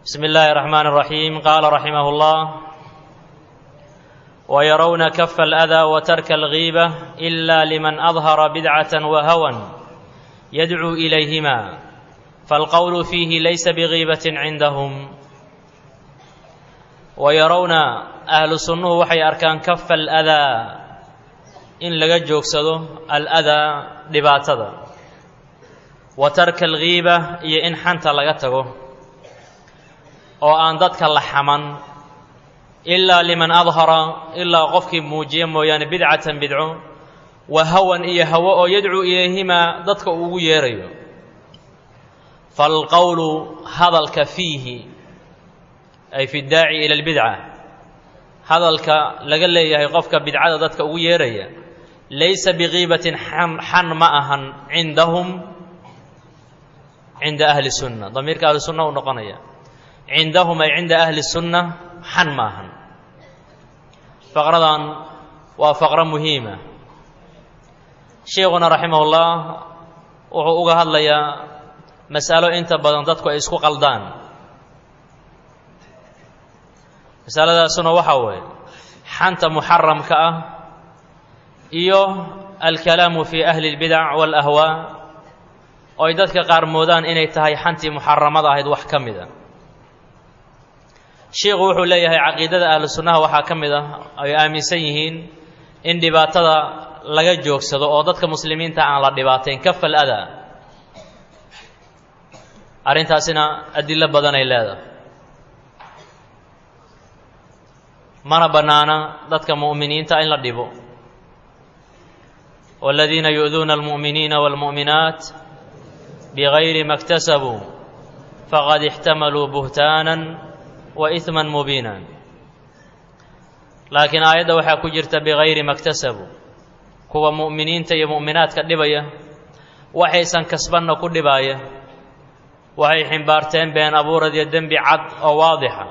بسم الله الرحمن الرحيم قال رحمه الله ويرون كف الأذى وترك الغيبة إلا لمن أظهر بدعة وهوى يدعو إليهما فالقول فيه ليس بغيبة عندهم ويرون أهل السنة وحي أركان كف الأذى إن لقد جوكسدو الأذى لباتذا وترك الغيبة إيه إن حنت لقتغو oo aan dadka la xaman ilaa liman adhara ilaa qofkii muujiya mooyaane bidcatan bidco wa hawan iyo hawo oo yadcuu ilayhimaa dadka uu ugu yeerayo faalqowlu hadalka fiihi ay fi daaci ila albidca hadalka laga leeyahay qofka bidcada dadka ugu yeeraya laysa bigiibatin xan ma ahan cindahum cinda ahli sunna damiirka ahli sunna uu noqonaya cindahum ay cinda ahli sunna xan maahan faqradan waa faqro muhiima sheekhuna raximahullah wuxuu uga hadlayaa mas'alo inta badan dadku ay isku qaldaan masaladaasuna waxaa weeye xanta muxaramka ah iyo alkalaamu fi ahli اlbidac wاlahwaa oo ay dadka qaar moodaan inay tahay xantii muxaramada ahayd wax ka mid a sheikhu wuxuu leeyahay caqiidada ahlu sunnaha waxaa ka mid ah ay aaminsan yihiin in dhibaatada laga joogsado oo dadka muslimiinta aan la dhibaatayn kafal adaa arrintaasina adilo badan ay leedahay mana bannaana dadka mu'miniinta in la dhibo waaladiina yu'duuna almu'miniina waalmu'minaat bigayri ma اktasabuu faqad ixtamaluu buhtaanan wa iman mubiinan laakiin aayadda waxaa ku jirta bigayri ma ktasabuu kuwa mu'miniinta iyo mu'minaadka dhibaya waxaysan kasbanna ku dhibaaya waxay ximbaarteen been abuurad iyo dembi cad oo waadixa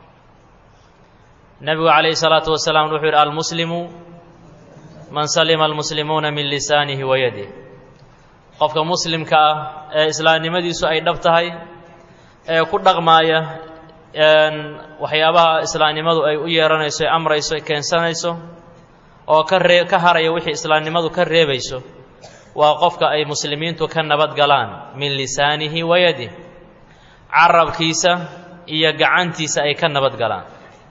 nebigu calayhi salaatu wasalaam wuxuu yidhi almuslimu man salima almuslimuuna min lisaanihi wa yadih qofka muslimka ah ee islaamnimadiisu ay dhab tahay ee ku dhaqmaaya waxyaabaha islaamnimadu ay u yeeranayso ee amrayso e keensanayso oo ka ree ka haraya wixii islaamnimadu ka reebayso waa qofka ay muslimiintu ka nabad galaan min lisaanihi wa yadih carabkiisa iyo gacantiisa ay ka nabad galaan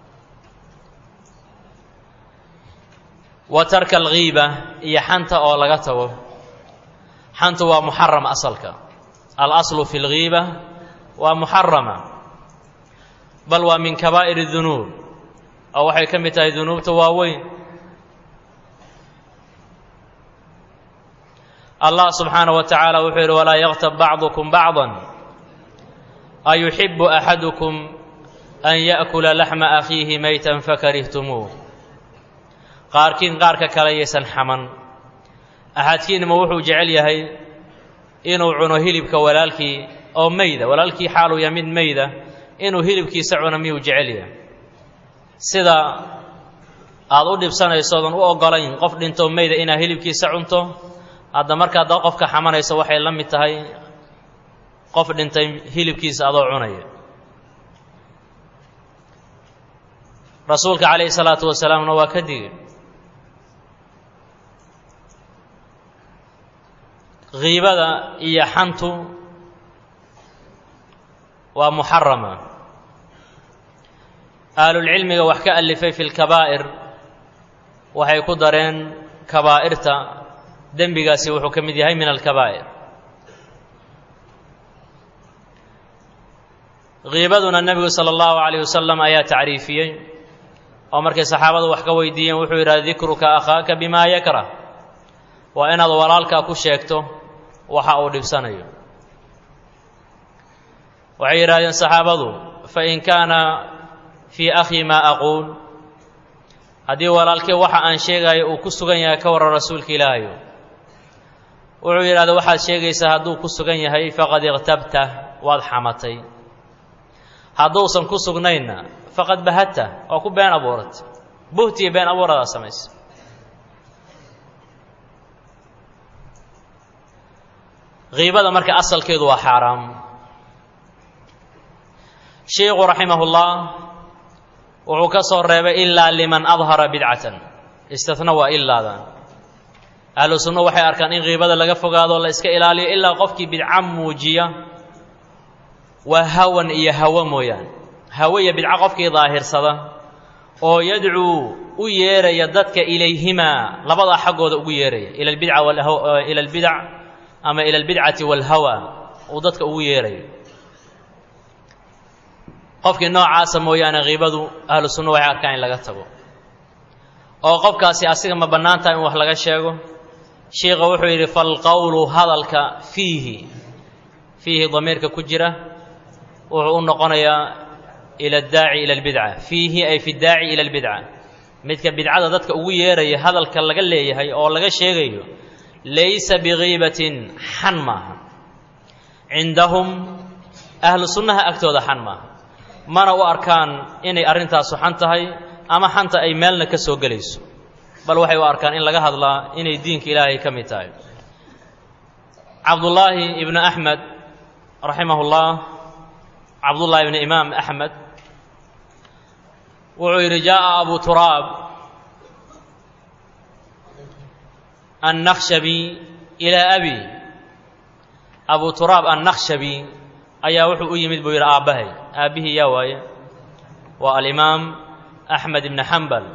wa tarka alghiiba iyo xanta oo laga tago xantu waa muxaram asalka alaslu fi lghiiba waa muxarama bal waa min kabaa'ir dunuub oo waxay ka mid tahay dunuubta waaweyn allah subxaanaه wa tacaala wuxuu yidhi walaa yaktab bacdukum bacضa ayuxibu axadukum an yaأkula laxma akhiihi maytan fakarihtumuuh qaarkiin qaarka kale yaysan xaman axadkiinma wuxuu jecel yahay inuu cuno hilibka walaalkii oo meyda walaalkii xaaluu ya mid meyda inuu hilibkiisa cuno miyuu jecel yahay sida aada u dhibsanayso odan u oggolayn qof dhintoo meyda inaad hilibkiisa cunto hadda markaad qofka xamanayso waxay la mid tahay qof dhintay hilibkiisa adoo cunaya rasuulka calayhi salaatu wasalaamna waa ka digay kiibada iyo xantu waa muxarama ahlulcilmiga wax ka alifay fi lkabaa'ir waxay ku dareen kabaa'irta dembigaasi wuxuu ka mid yahay min alkabaa'ir kiibaduna nebigu sala allahu calayh wasalam ayaa tacriifiyey oo markay saxaabadu wax ka weydiiyeen wuxuu yidhaha dikruka akhaaka bimaa yakrah waa inaad walaalkaa ku sheegto waxa uu dhibsanayo waxay yidhahdeen saxaabadu fain kaana fii akhii maa aquul haddii walaalkii waxa aan sheegayo uu ku sugan yahay ka warran rasuulka ilaahayo wuxuu yidhahda waxaad sheegaysaa hadduu ku sugan yahay faqad iqtabta waad xamatay hadduusan ku sugnaynna faqad bahadta waa ku been abuuratay buhtiyo been abuuradaa samaysa kiibada marka asalkeedu waa xaaraam sheikhu raximahullah wuxuu ka soo reebay ilaa liman adhara bidcatan istihna waa ilaadan ahlu sunna waxay arkaan in qiibada laga fogaado la iska ilaaliyo ilaa qofkii bidca muujiya waa hawan iyo hawo mooyaane hawo iyo bidco qofkii daahirsada oo yadcuu u yeeraya dadka ilayhimaa labadaa xaggooda ugu yeeraya ila albidca ila albidac ama ila albidcati waalhawa uu dadka ugu yeerayo qofkii noocaasa mooyaane kiibadu ahlu sunna waxay arkaan in laga tago oo qofkaasi asiga ma bannaan taha in wax laga sheego sheikha wuxuu yidhi falqowlu hadalka fiihi fiihi damiirka ku jira wuxuu u noqonayaa ila addaaci ila albidca fiihi ay fi ddaaci ila albidca midka bidcada dadka ugu yeeraya hadalka laga leeyahay oo laga sheegayo laysa bigiibatin xan maaha cindahum ahlu sunnaha agtooda xan maaha mana u arkaan inay arrintaasu xan tahay ama xanta ay meelna ka soo gelayso bal waxay u arkaan in laga hadlaa inay diinka ilaahay ka mid tahay cabdullaahi ibnu axmed raximahullah cabdullaahi ibnu imaam axmed wuxuu yidhi jaaءa abu turaab annakhshabi ilaa abi abu turaab annakhshabi ayaa wuxuu u yimid buu yidhi aabbahay aabbihii yaa waaye waa alimaam axmed ibni xambal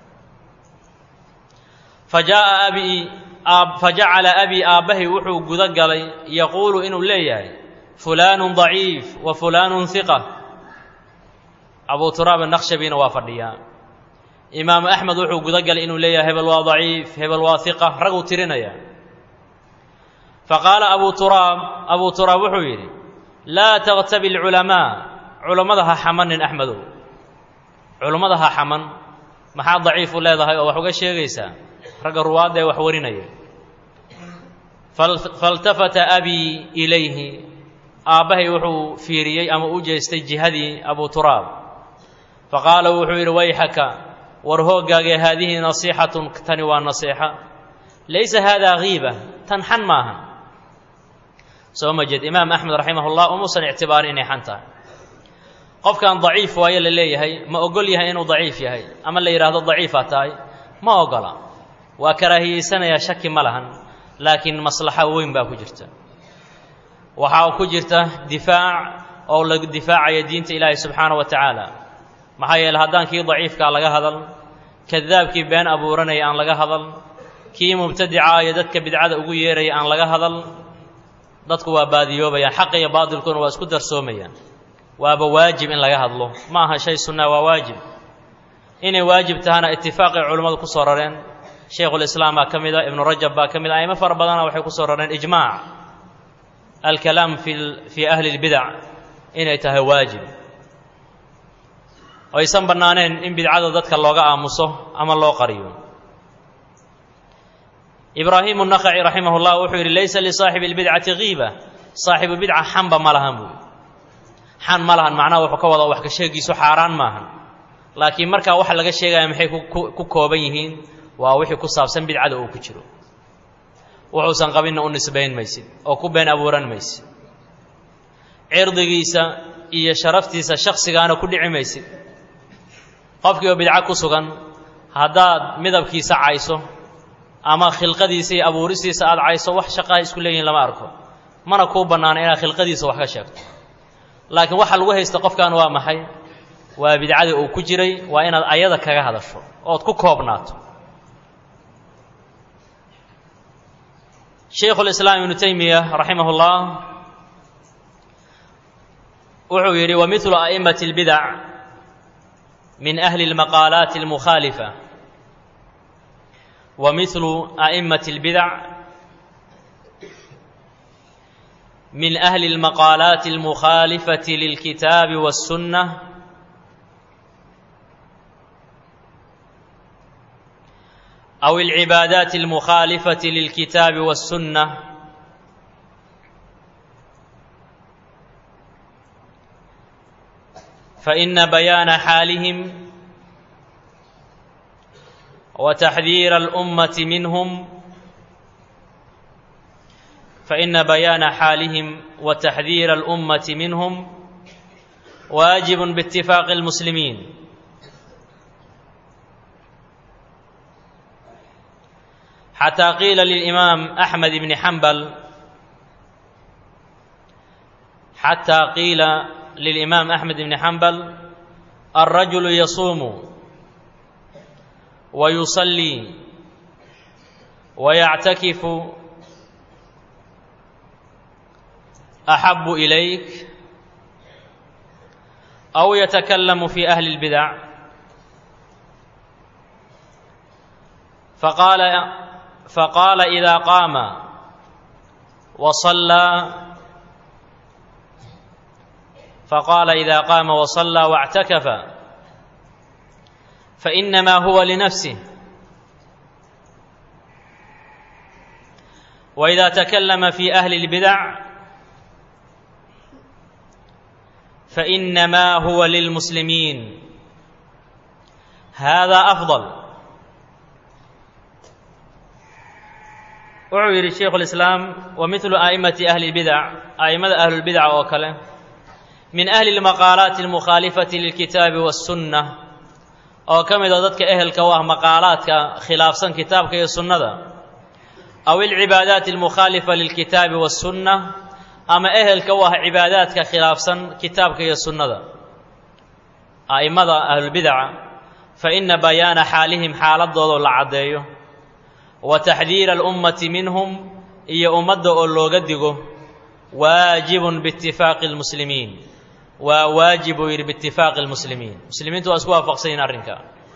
fajaaءa abi fajacala abii aabbahay wuxuu guda galay yaquulu inuu leeyahay fulaanu daciif wa fulaanu hiqa abu turaab annakhshabina waa fadhiyaa imaamu axmed wuxuu guda galay inuu leeyahay hebel waa daciif hebel waa hiqa raguu tirinaya faqaala abu turaab abu turaab wuxuu yidhi laa taktabi alculamaa culammada ha xamanin axmedow culummada ha xaman maxaa daciifu leedahay oo wax uga sheegaysaa ragga ruwaadda ee wax warinaya faltafata abii ilayhi aabbahay wuxuu fiiriyey ama u jeestay jihadii abu turaab faqaala wuxuu yidhi wayxaka war hooggaagee haadihi nasiixatun tani waa nasiixa laysa haadaa kiiba tan xan maaha soo ma jeed imaam axmed raximahullah umuusan ictibaarin inay xan tahay qofkan daciif waayo la leeyahay ma ogol yahay inuu daciif yahay ama la yidhaahdo daciifaa tahay ma ogola waa karaahiyeysanayaa shaki ma lahan laakiin maslaxa weyn baa ku jirta waxaa ku jirta difaac oo la difaacaya diinta ilaahi subxaana wa tacaala maxaa yeele haddaan kii daciifkaa laga hadal kadaabkii been abuuranaya aan laga hadal kii mubtadica iyo dadka bidcada ugu yeeraya aan laga hadal dadku waa baadiyoobayaan xaqa iyo baadilkuna waa isku darsoomayaan waaba waajib in laga hadlo ma aha shay sunnaa waa waajib inay waajib tahana itifaaqay culimmadu ku soo rareen shaykhulislaam baa ka mid a ibnu rajab baa ka mid a aimo fara badana waxay ku soo rareen ijmaac alkalaam fi fii ahli lbidac inay tahay waajib aysan bannaaneen in bidcada dadka looga aamuso ama loo qariyo ibraahimu naqaci raximah llah wuxuu yidhi laysa lisaaxibi lbidcati kiiba saaxibu bidca xanba ma lahan buui xan ma lahan macnaha wuxuu ka wada wax ka sheegiisu xaaraan maahan laakiin markaa waxa laga sheegaya maxay ku kooban yihiin waa wixii ku saabsan bidcada uu ku jiro wuxuusan qabinna u nisbayn maysid oo ku been abuuran maysid cirdigiisa iyo sharaftiisa shaksigaana ku dhici maysid qofkii oo bidco ku sugan haddaad midabkiisa cayso ama khilqadiisa iyo abuuristiisa aada cayso wax shaqaha isku leeyihin lama arko mana kuu bannaana inaad khilqadiisa wax ka sheegto laakiin waxa lagu haysta qofkan waa maxay waa bidcadii uu ku jiray waa inaad ayada kaga hadasho ood ku koobnaato shaykhu lislaam ibnu taymiya raximah اllah wuxuu yidhi wamiثlu a'immati اlbidac min ahli اlmaqaalaati اlmukhaalifa ومثل أئمة البدع من أهل المقالات المخالفة للكتاب والسنة أو العبادات المخالفة للكتاب والسنة فإن بيان حالهم وتحذير الأمة منهم فإن بيان حالهم وتحذير الأمة منهم واجب باتفاق المسلمين حتى قيل للإمام أحمد بن حنبل حتى قيل للإمام أحمد بن حنبل الرجل يصوم ويصلي ويعتكف أحب إليك أو يتكلم في أهل البدع فقال فقال إذا قام وصلى فقال إذا قام وصلى واعتكف فإنما هو لنفسه وإذا تكلم في أهل البدع فإنما هو للمسلمين هذا أفضل wuxuu yidhi shaykhu lislaam wa midlu a'immati ahli lbidac a'immada ahlulbidaca oo kale min ahli lmaqaalaati almukhaalifati lilkitaabi wassunna oo ka mid oo dadka ehelka u ah maqaalaadka khilaafsan kitaabka iyo sunnada aw ilcibaadaati almukhaalifa lilkitaabi wassunna ama ehelka u ah cibaadaadka khilaafsan kitaabka iyo sunnada a'immada ahlulbidaca fa ina bayaana xaalihim xaaladooda la caddeeyo wa taxdiira alummati minhum iyo ummadda oo looga digo waajibun biitifaaqi lmuslimiin waa waajib buu yidhi biitifaaqi lmuslimiin muslimiintu waa isku waafaqsan yihin arrinka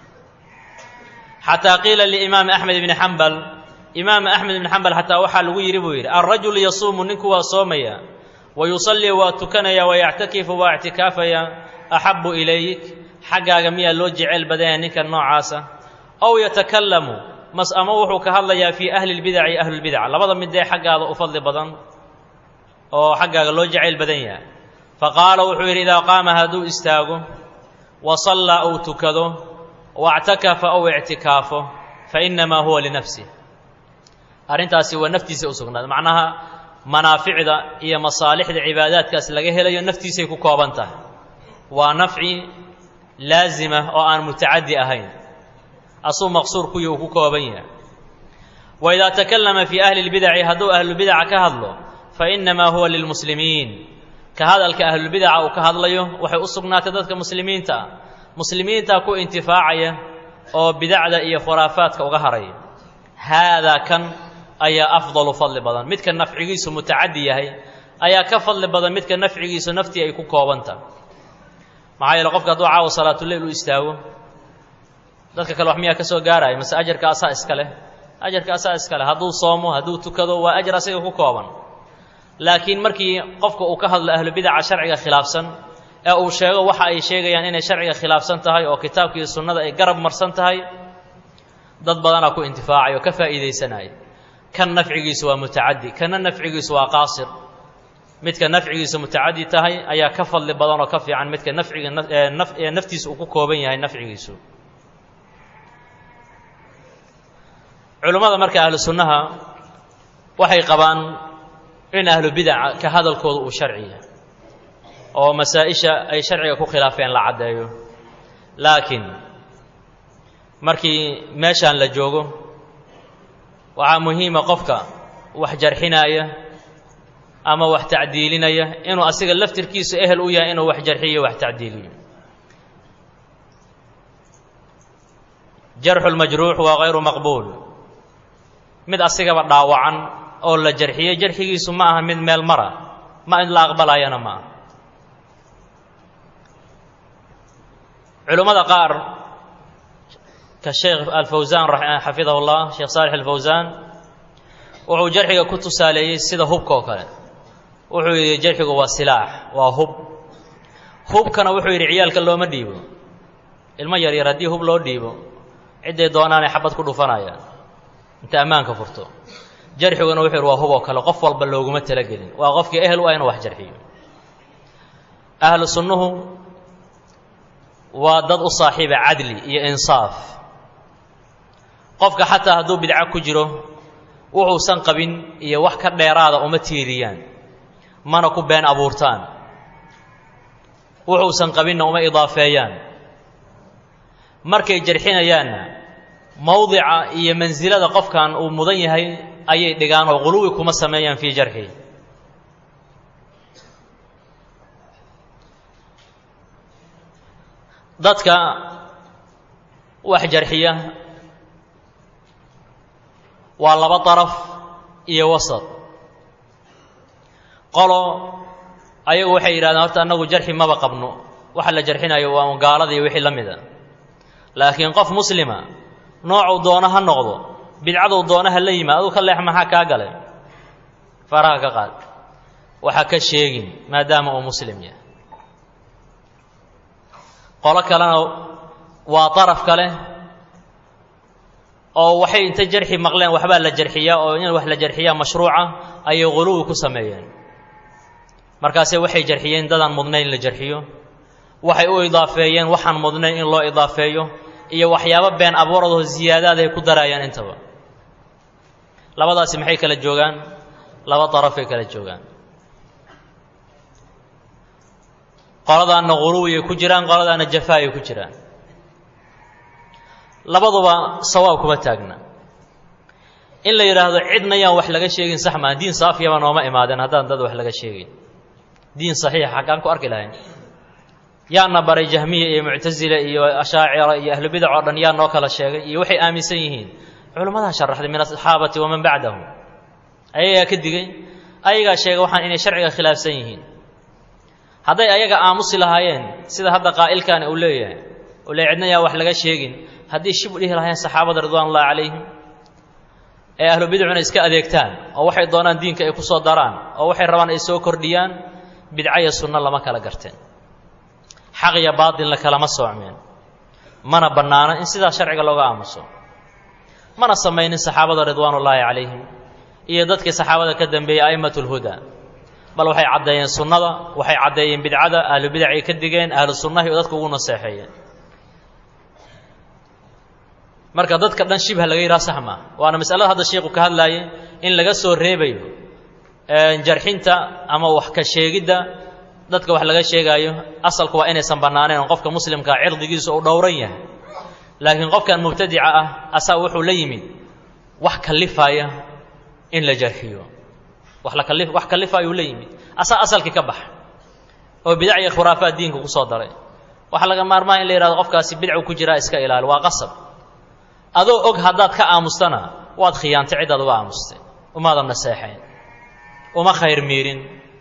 xataa qiila liimaami axmed ibni xambal imaam axmed ibni xambal xataa waxaa lagu yidhi buu yidhi alrajulu yasuumu ninku waa soomaya wa yusallii waa tukanaya wa yactakifu waa ictikaafaya axabu ilayk xaggaaga miyaa loo jeceyl badanya ninka noocaasa ow yatakallamu mas ama wuxuu ka hadlayaa fii ahli lbidaci iyo ahlulbidac labada mid dee xaggaada u fadli badan oo xaggaaga loo jacayl badan yahay fa qaala wuxuu yidhi idaa qaama hadduu istaago wa sallaa ou tukado wactakafa ou ictikaafo fa innamaa huwa linafsih arrintaasi waa naftiisa u sugnaada macnaha manaaficda iyo masaalixda cibaadaadkaas laga helayo naftiisay ku kooban tahay waa nafci laazima oo aan mutacaddi ahayn asuu maqsuur kuyi uu ku kooban yahay wa idaa takallama fii ahli lbidaci hadduu ahlubidaca ka hadlo fa innamaa huwa lilmuslimiin ka hadalka ahlubidaca uu ka hadlayo waxay u sugnaatay dadka muslimiinta ah muslimiintaa ku intifaacaya oo bidacda iyo khuraafaadka uga haraya haadaa kan ayaa afdalu fadli badan midka nafcigiisu mutacaddi yahay ayaa ka fadli badan midka nafcigiisu naftii ay ku koobantaha maxaa yeele qofka hadduu caawa salaatuleyl u istaago dadka kale wax miyaa ka soo gaaraya mase ajarka asaa iska leh ajarka asaa iska leh hadduu soomo hadduu tukado waa ajar asaga ku kooban laakiin markii qofka uu ka hadlo ahlubidaca sharciga khilaafsan ee uu sheego waxa ay sheegayaan inay sharciga khilaafsan tahay oo kitaabka iyo sunnada ay garab marsan tahay dad badanaa ku intifaacay oo ka faa'iidaysanaya kan nafcigiisu waa mutacaddi kana nafcigiisu waa qaasir midka nafcigiisu mutacaddi tahay ayaa ka fadli badan oo ka fiican midka nafciga ee naftiisa uu ku kooban yahay nafcigiisu culummada marka ahlu sunnaha waxay qabaan in ahlu bidaca ka hadalkooda uu sharci yahay oo masaa-isha ay sharciga ku khilaafeen la caddeeyo laakiin markii meeshaan la joogo waxaa muhiima qofka wax jarxinaya ama wax tacdiilinaya inuu asiga laftirkiisu ehel u yahay inuu wax jarxiyo wax tacdiiliyo jarxu lmajruux waa hayru maqbuul mid asigaba dhaawacan oo la jarxiyey jarxigiisu ma aha mid meel mara ma in la aqbalayana ma aha culummada qaar ka sheekh alfawsaan xafidahu llah sheekh saalix alfawsaan wuxuu jarxiga ku tusaaleeyey sida hubka oo kale wuxuu yidhi jarxigu waa silaax waa hub hubkana wuxuu yidhi ciyaalka looma dhiibo ilmo yar yar haddii hub loo dhiibo cidday doonaanay xabad ku dhufanayaan inta ammaanka furto jarxiguna wuxuu yidhi waa hub oo kale qof walba looguma talagelin waa qofkii ehel u ah inuu wax jarxiyo ahlu sunnuhu waa dad u saaxiiba cadli iyo insaaf qofka xataa hadduu bidco ku jiro wuxuusan qabin iyo wax ka dheeraada uma tiiriyaan mana ku been abuurtaan wuxuusan qabinna uma idaafeeyaan markay jarxinayaanna mowdica iyo mansilada qofkan uu mudan yahay ayay dhigaan oo quluwi kuma sameeyaan fii jarxi dadka wax jarxiya waa laba daraf iyo wasad qolo ayagu waxay yidhahdeen horta annagu jarxi maba qabno waxa la jarxinayo waa gaalada iyo wixii la mida laakiin qof muslima noocuu doono ha noqdo bidcaduu doono ha la yimaad aduu ka leex maxaa kaa galay faraha ka qaad waxa ka sheegin maadaama uu muslim yahay qolo kalena waa daraf kale oo waxay inta jarxi maqleen waxbaa la jarxiyaa oo in wax la jarxiyaa mashruuca ayay quluwi ku sameeyeen markaase waxay jarxiyeen dadaan mudnayn la jarxiyo waxay u idaafeeyeen waxaan mudnayn in loo idaafeeyo iyo waxyaabo been abuuradoo ziyaadaad ay ku daraayaan intaba labadaasi maxay kala joogaan laba darafay kala joogaan qoladaanna quluwiyay ku jiraan qoladaanna jafaayay ku jiraan labaduba sawaab kuma taagna in la yidhaahdo cidna yaan wax laga sheegin sax maa diin saafiyaba nooma imaadeen haddaan dad wax laga sheegin diin saxiixa xaggaan ku arki lahayn yaana baray jahmiya iyo muctasile iyo ashaacira iyo ahlubidac oo dhan yaa noo kala sheegay iyo waxay aaminsan yihiin culimmadaa sharaxday min asaxaabati waman bacdahum ayagaa ka digay ayagaa sheegay waxaan inay sharciga khilaafsan yihiin hadday ayaga aamusi lahaayeen sida hadda qaa'ilkaani uu leeyahay uu le cidna yaa wax laga sheegin haddii shib dhihi lahaayeen saxaabada ridwaan ullahi calayhim ee ahlu bidcuna iska adeegtaan oo waxay doonaan diinka ay ku soo daraan oo waxay rabaan ay soo kordhiyaan bidca iyo sunno lama kala garteen xaq iyo baatilna kalama soocmeen mana bannaano in sidaa sharciga looga aamuso mana samaynin saxaabada ridwaanullaahi calayhim iyo dadkii saxaabada ka dambeeyey a'immat lhudaa bal waxay caddeeyeen sunnada waxay caddeeyeen bidcada ahlu bidacay ka digeen ahlu sunnahi oo dadka ugu naseexeeyeen marka dadka dhan shibha laga yidhaha sax maa waana masalada hadda sheikhu ka hadlaayay in laga soo reebayo jarxinta ama wax ka sheegidda dadka wax laga sheegaayo asalku waa inaysan bannaaneen oo qofka muslimkaa cirdigiisu uu dhowran yahay laakiin qofkan mubtadica ah asaa wuxuu la yimid wax kallifaya in la jarxiyo wax la kalli wax kallifaayuu la yimid asaa asalkii ka baxa oo bidac iyo khuraafaad diinka ku soo daray waxaa laga maarmaa in la yidhahdo qofkaasi bidcu ku jiraa iska ilaali waa qasab adoo og haddaad ka aamustana waad khiyaantay ciddaad uga aamustay umaadan naseexayn uma khayr miirin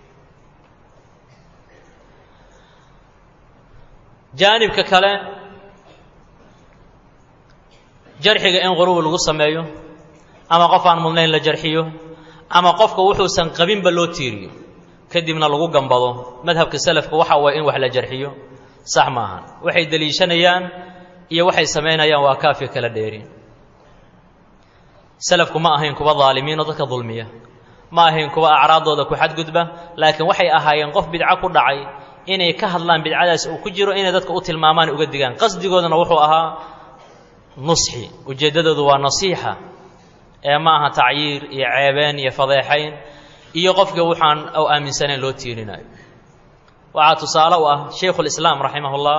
jaanibka kale jarxiga in qurubi lagu sameeyo ama qof aan mudnayn la jarxiyo ama qofka wuxuusan qabinba loo tiiriyo kadibna lagu gambado madhabka salafka waxa waye in wax la jarxiyo sax maahan waxay deliishanayaan iyo waxay samaynayaan waa kaafi kala dheeri salafku ma ahayn kuwa daalimiin oo dadka dulmiya ma ahayn kuwa acraaddooda ku xadgudba laakiin waxay ahaayeen qof bidco ku dhacay inay ka hadlaan bidcadaas uu ku jiro inay dadka u tilmaamaan uga digaan qasdigoodana wuxuu ahaa nusxi ujeeddadoodu waa nasiixa ee ma aha tacyiir iyo ceebeen iyo fadeexayn iyo qofka waxaan u aaminsanayn loo tiirinayo waxaa tusaale u ah shaykhulislaam raximahullah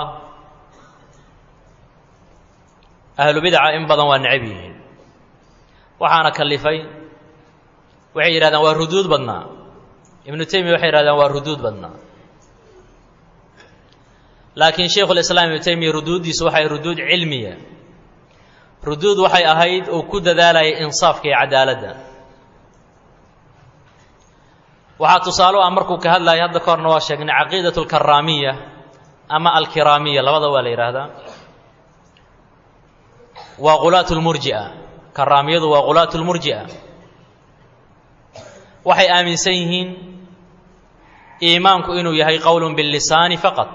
ahlu bidca in badan waa necab yihiin waxaana kallifay waxay yidhahdaan waa ruduud badnaa ibnu taymiya waxay yidhahdaan waa ruduud badnaa laakiin shaykhulislaam ibnu taymiya ruduuddiisu waxay ruduud cilmiya ruduud waxay ahayd uu ku dadaalayay insaafka iyo cadaaladda waxaa tusaale u ah markuu ka hadlayay hadda ka horna waa sheegnay caqiidat alkaraamiya ama alkiraamiya labada waa la yidhaahdaa waa qulaat lmurji'a karaamiyadu waa qulaat lmurji'a waxay aaminsan yihiin iimaanku inuu yahay qowlun billisaani faqad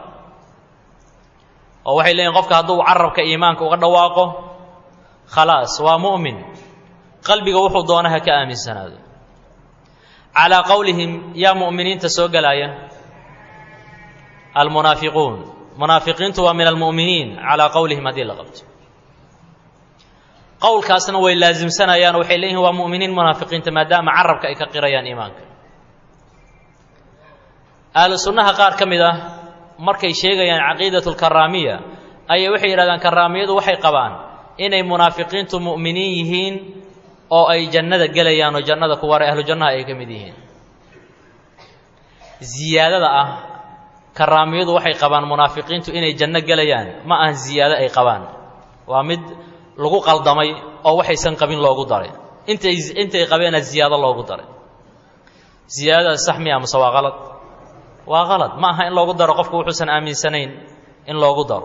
oo waxay leeyihin qofka hadduu carabka iimaanka uga dhawaaqo khalaas waa mu'min qalbiga wuxuu doona ha ka aaminsanaado calaa qowlihim yaa mu'miniinta soo gelaya almunaafiquun munaafiqiintu waa min almu'miniin calaa qowlihim haddii la qabto qowlkaasna way laasimsanayaan waxay leeyihin waa mu'miniin munaafiqiinta maadaama carabka ay ka qirayaan iimaanka ahlu sunnaha qaar ka mid ah markay sheegayaan caqiidatu lkaraamiya ayay waxay yidhahdaan karaamiyadu waxay qabaan inay munaafiqiintu mu'miniin yihiin oo ay jannada gelayaan oo jannada kuware ahlu jannaha ay ka mid yihiin ziyaadada ah karaamiyadu waxay qabaan munaafiqiintu inay janno gelayaan ma ahan ziyaado ay qabaan waa mid lagu qaldamay oo waxaysan qabin loogu daray intay intay qabeena ziyaado loogu daray ziyaadadaas sax miya mase waa qalad waa qalad ma aha in loogu daro qofku wuxuusan aaminsanayn in loogu daro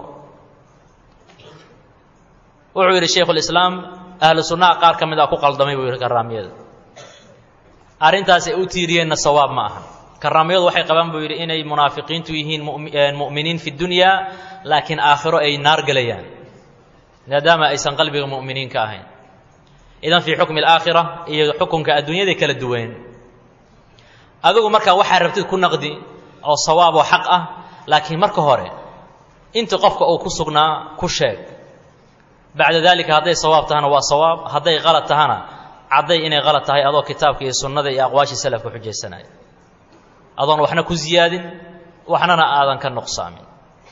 wuxuu yidhi shaykhulislaam ahlu sunnaha qaar ka mid ah ku qaldamay buu yidhi karaamiyada arrintaas ay u tiiriyeenna sawaab ma aha karaamiyadu waxay qabaan buu yidhi inay munaafiqiintu yihiin mu'miniin fi dunya laakiin aakhiro ay naar gelayaan maadaama aysan qalbiga mu'miniin ka ahayn idan fii xukmi alaakhira iyo xukunka adduunyaday kala duween adigu markaa waxaa rabtid ku naqdi oo sawaab oo xaq ah laakiin marka hore inta qofka uu ku sugnaa ku sheeg bacda dalika hadday sawaab tahana waa sawaab hadday qalad tahana cadday inay qalad tahay adoo kitaabka iyo sunnada iyo aqwaashii salafka xujaysanaya adoon waxna ku ziyaadin waxnana aadan ka nuqsaamin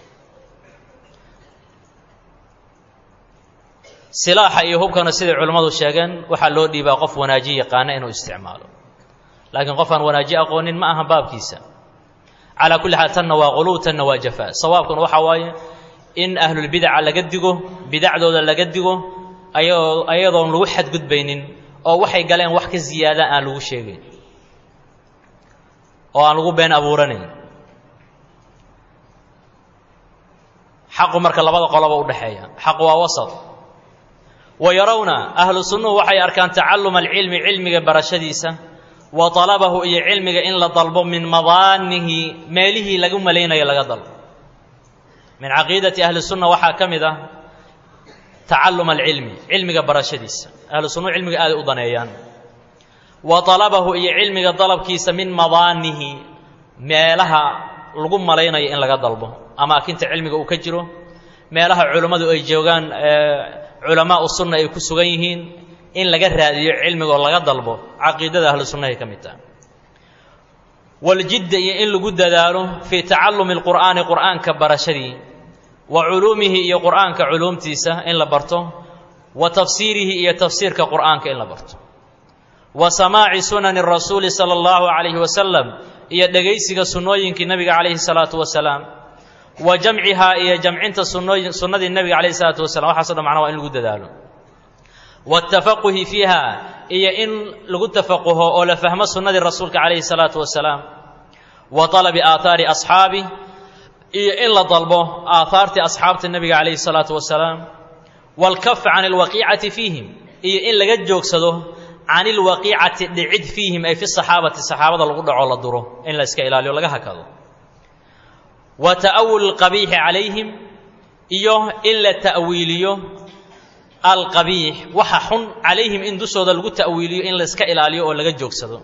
silaaxa iyo hubkana siday culimmadu sheegeen waxaa loo dhiibaa qof wanaaji yaqaana inuu isticmaalo laakiin qof aan wanaaji aqoonin ma aha baabkiisa calaa kulli xaal tanna waa quluw tanna waa jafaa sawaabkuna waxaa waaye in ahlulbidaca laga digo bidacdooda laga digo ayadoo ayadoon lagu xadgudbaynin oo waxay galeen wax ka ziyaada aan lagu sheegayn oo aan lagu been abuuranayn xaqu marka labada qoloba u dhexeeya xaqu waa wasat wa yarawna ahlu sunnuhu waxay arkaan tacalluma alcilmi cilmiga barashadiisa wa talabahu iyo cilmiga in la dalbo min madaanihi meelihii lagu malaynayo laga dalbo min caqiidati ahli sunna waxaa ka mid ah tacallum alcilmi cilmiga barashadiisa ahlu sunnuhu cilmiga aaday u daneeyaan wa talabahu iyo cilmiga dalabkiisa min madaanihi meelaha lagu malaynayo in laga dalbo amaakinta cilmiga uu ka jiro meelaha culummadu ay joogaan culamaau sunna ay ku sugan yihiin in laga raadiyo cilmigaoo laga dalbo caqiidada ahlu sunnahay ka mid taha waljidda iyo in lagu dadaalo fii tacallumi alqur'aani qur'aanka barashadii wa culuumihi iyo qur'aanka culuumtiisa in la barto wa tafsiirihi iyo tafsiirka qur'aanka in la barto wa samaaci sunani rasuuli sala allahu calayhi wasalam iyo dhegaysiga sunnooyinkii nebiga calayhi salaatu wasalaam wa jamcihaa iyo jamcinta sunooyin sunnadii nebiga calayhi salaatu wasalam waxaaso dhan macnaa waa in lagu dadaalo waatafaquhi fiiha iyo in lagu tafaquho oo la fahmo sunnadii rasuulka calayhi salaatu wasalaam wa talabi aathaari asxaabi iyo in la dalbo aathaartii asxaabta nebiga calayhi salaatu wasalaam waalkafa can alwaqiicati fiihim iyo in laga joogsado can ilwaqiicati dhicid fiihim ay fi saxaabati saxaabada lagu dhaco la duro in la iska ilaaliyo laga hakado wa ta'awul alqabiixi calayhim iyo in la ta'wiiliyo alqabiix waxa xun calayhim in dushooda lagu ta'wiiliyo in la iska ilaaliyo oo laga joogsado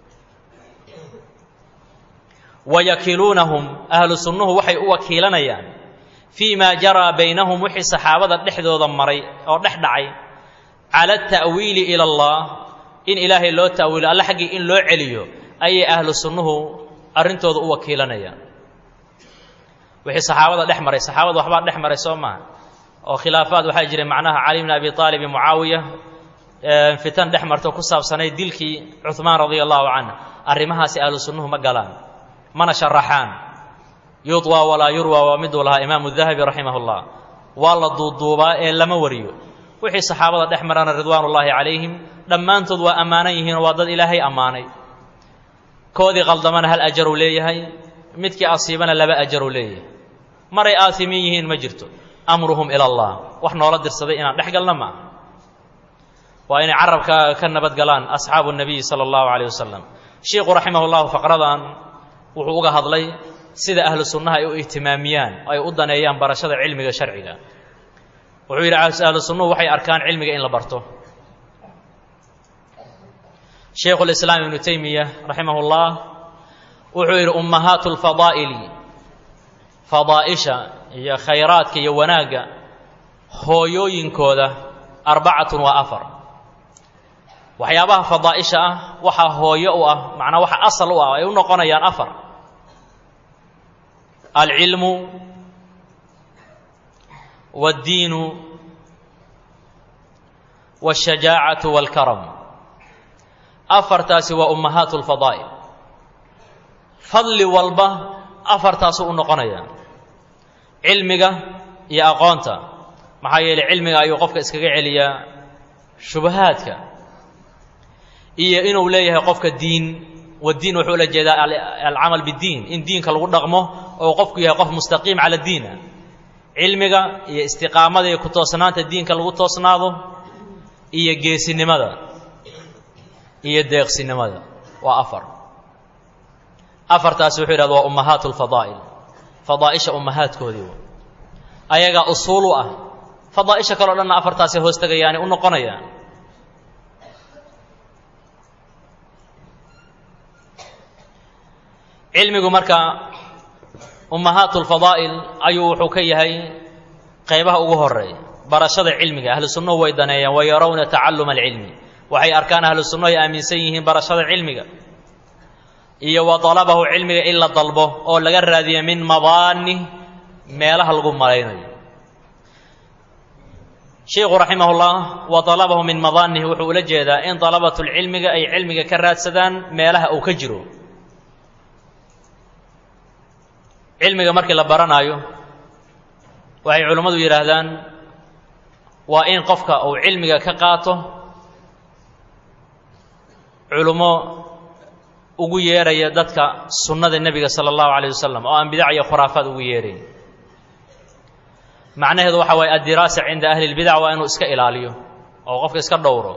wayakiluunahum ahlu sunnuhu waxay u wakiilanayaan fii maa jaraa baynahum wixii saxaabada dhexdooda maray oo dhex dhacay cala ata'wiili ila allah in ilaahay loo ta'wiilo alle xaggii in loo celiyo ayay ahlu sunnuhu arrintooda u wakiilanayaan wixii saxaabada dhex maray saxaabada waxbaa dhex maray soo maaha oo khilaafaad waxaa jiray macnaha cali bn abi aalib iyo mucaawiya fitan dhex marto ku saabsanay dilkii cuhmaan radia allahu canh arrimahaasi ahlu sunnuhu ma galaan mana sharaxaan yudwaa walaa yurwa waa miduu lahaa imaamu dahabi raximah llah waa la duuduubaa ee lama wariyo wixii saxaabada dhex marana ridwaan ullaahi calayhim dhammaantood waa ammaanan yihiinoo waa dad ilaahay ammaanay koodii qaldamana hal ajaruu leeyahay midkii asiibana laba ajaruu leeyahay maray aasimiin yihiin ma jirto amruhum ila allah wax noola dirsaday inaan dhex galna maaha waa inay carabka ka nabadgalaan asxaabu nabiyi sala allahu calayh wasalam sheikhu raximah llahu faqradan wuxuu uga hadlay sida ahlu sunnaha ay u ihtimaamiyaan oo ay u daneeyaan barashada cilmiga sharciga wuxuu yidhi ahlu sunnuhu waxay arkaan cilmiga in la barto shaykhu lislaam ibnu taymiya raximah llah wuxuu yidhi ummahaatu lfadaa'ili fadaa'isha iyo khayraadka iyo wanaagga hooyooyinkooda arbacatun waa afar waxyaabaha fadaa'isha ah waxaa hooyo u ah macnaa waxa asal u ah ay u noqonayaan afar alcilmu waaddiinu waashajaacatu waalkaram afartaasi waa ummahaatu lfadaa'il fadli walba afartaasuu u noqonaya cilmiga iyo aqoonta maxaa yeelay cilmiga ayuu qofka iskaga celiyaa shubahaadka iyo inuu leeyahay qofka diin wadiin wuxuu ula jeedaa alcamal biddiin in diinka lagu dhaqmo oo qofku yahay qof mustaqiim cala diina cilmiga iyo istiqaamada iyo ku toosnaanta diinka lagu toosnaado iyo geesinimada iyo deeqsinimada waa afar afartaasi wuxuu yidhahda waa ummahaat lfadaa'il fadaa'isha ummahaadkoodii ayagaa usuul u ah fadaa'isha kaleo dhanna afartaasay hoos tegayaani u noqonayaan cilmigu marka ummahaat lfadaa'il ayuu wuxuu ka yahay qaybaha ugu horeeya barashada cilmiga ahlu sunnuhu way daneeyaan wa yarawna tacalluma alcilmi waxay arkaan ahlu sunnuhu ay aaminsan yihiin barashada cilmiga iyo wa dalabahu cilmiga in la dalbo oo laga raadiyo min madaani meelaha lagu malaynayo sheikhu raximahullah wa dalabahu min madaanihi wuxuu ula jeedaa in dalabatulcilmiga ay cilmiga ka raadsadaan meelaha uu ka jiro cilmiga markii la baranaayo waxay culimmadu yidhaahdaan waa in qofka uu cilmiga ka qaato culummo ugu yeeraya dadka sunnada nebiga sala allahu calayh wasalam oo aan bidac iyo khuraafaad ugu yeerayn macnaheedu waxa waaye addiraasa cinda ahli lbidac waa inuu iska ilaaliyo oo qofka iska dhowro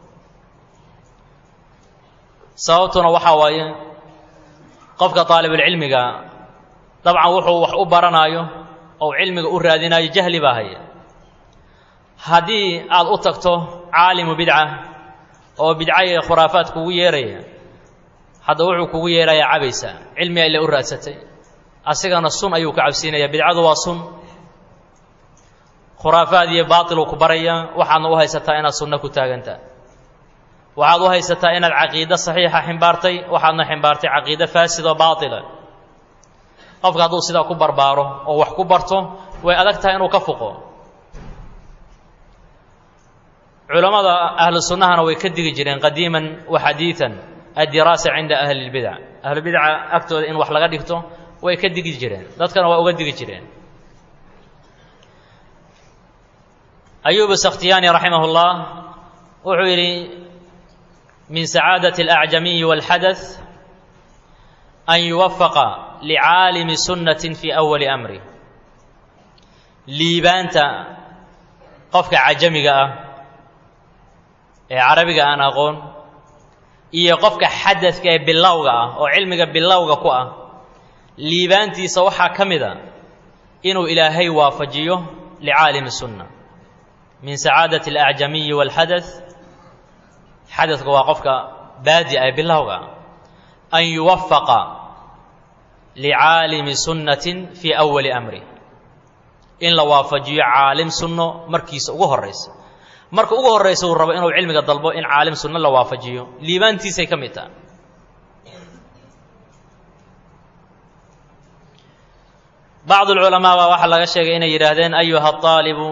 sababtuna waxaa waaye qofka daalibulcilmiga dabcan wuxuu wax u baranaayo ou cilmiga u raadinaayo jahli baa haya haddii aad u tagto caalimu bidca oo bidca iyo khuraafaad kugu yeeraya hadda wuxuu kugu yeerayaa cabaysa cilmiga ila u raadsatay asigana sun ayuu ka cabsiinaya bidcadu waa sun khuraafaad iyo baatiluu ku baraya waxaadna u haysataa inaad sunno ku taagantaa waxaad u haysataa inaad caqiide saxiixa ximbaartay waxaadna ximbaartay caqiide faasid oo baatila qofka hadduu sidaa ku barbaaro oo wax ku barto way adag tahay inuu ka fuqo culammada ahlu sunnahana way ka digi jireen qadiiman wa xadiidan addiraasa cinda ahli lbidac ahlubidca agtooda in wax laga dhigto way ka digi jireen dadkana waa uga digi jireen ayuub sakhtiyaani raximah اllah wuxuu yidhi min sacaadaة اlأcjamiyi wاlxadaث an yuwafaqa licaalimi sunnatin fii awali amri liibaanta qofka cajamiga ah ee carabiga aan aqoon iyo qofka xadadka ee bilowga ah oo cilmiga bilowga ku ah liibaantiisa waxaa ka mid a inuu ilaahay waafajiyo licaalimi sunna min sacaadaة اlأcjamiyi wاlxadaث xadadka waa qofka baadi'a ee bilowga ah an yuwafaqa licaalimi sunnatin fii awali amri in la waafajiyo caalim sunno markiisa ugu horraysa marka ugu horraysa uu rabo inuu cilmiga dalbo in caalim sunno la waafajiyo liibaantiisay ka mid taha bacd alculamaa baa waxaa laga sheegay inay yidhaahdeen ayuha aalibu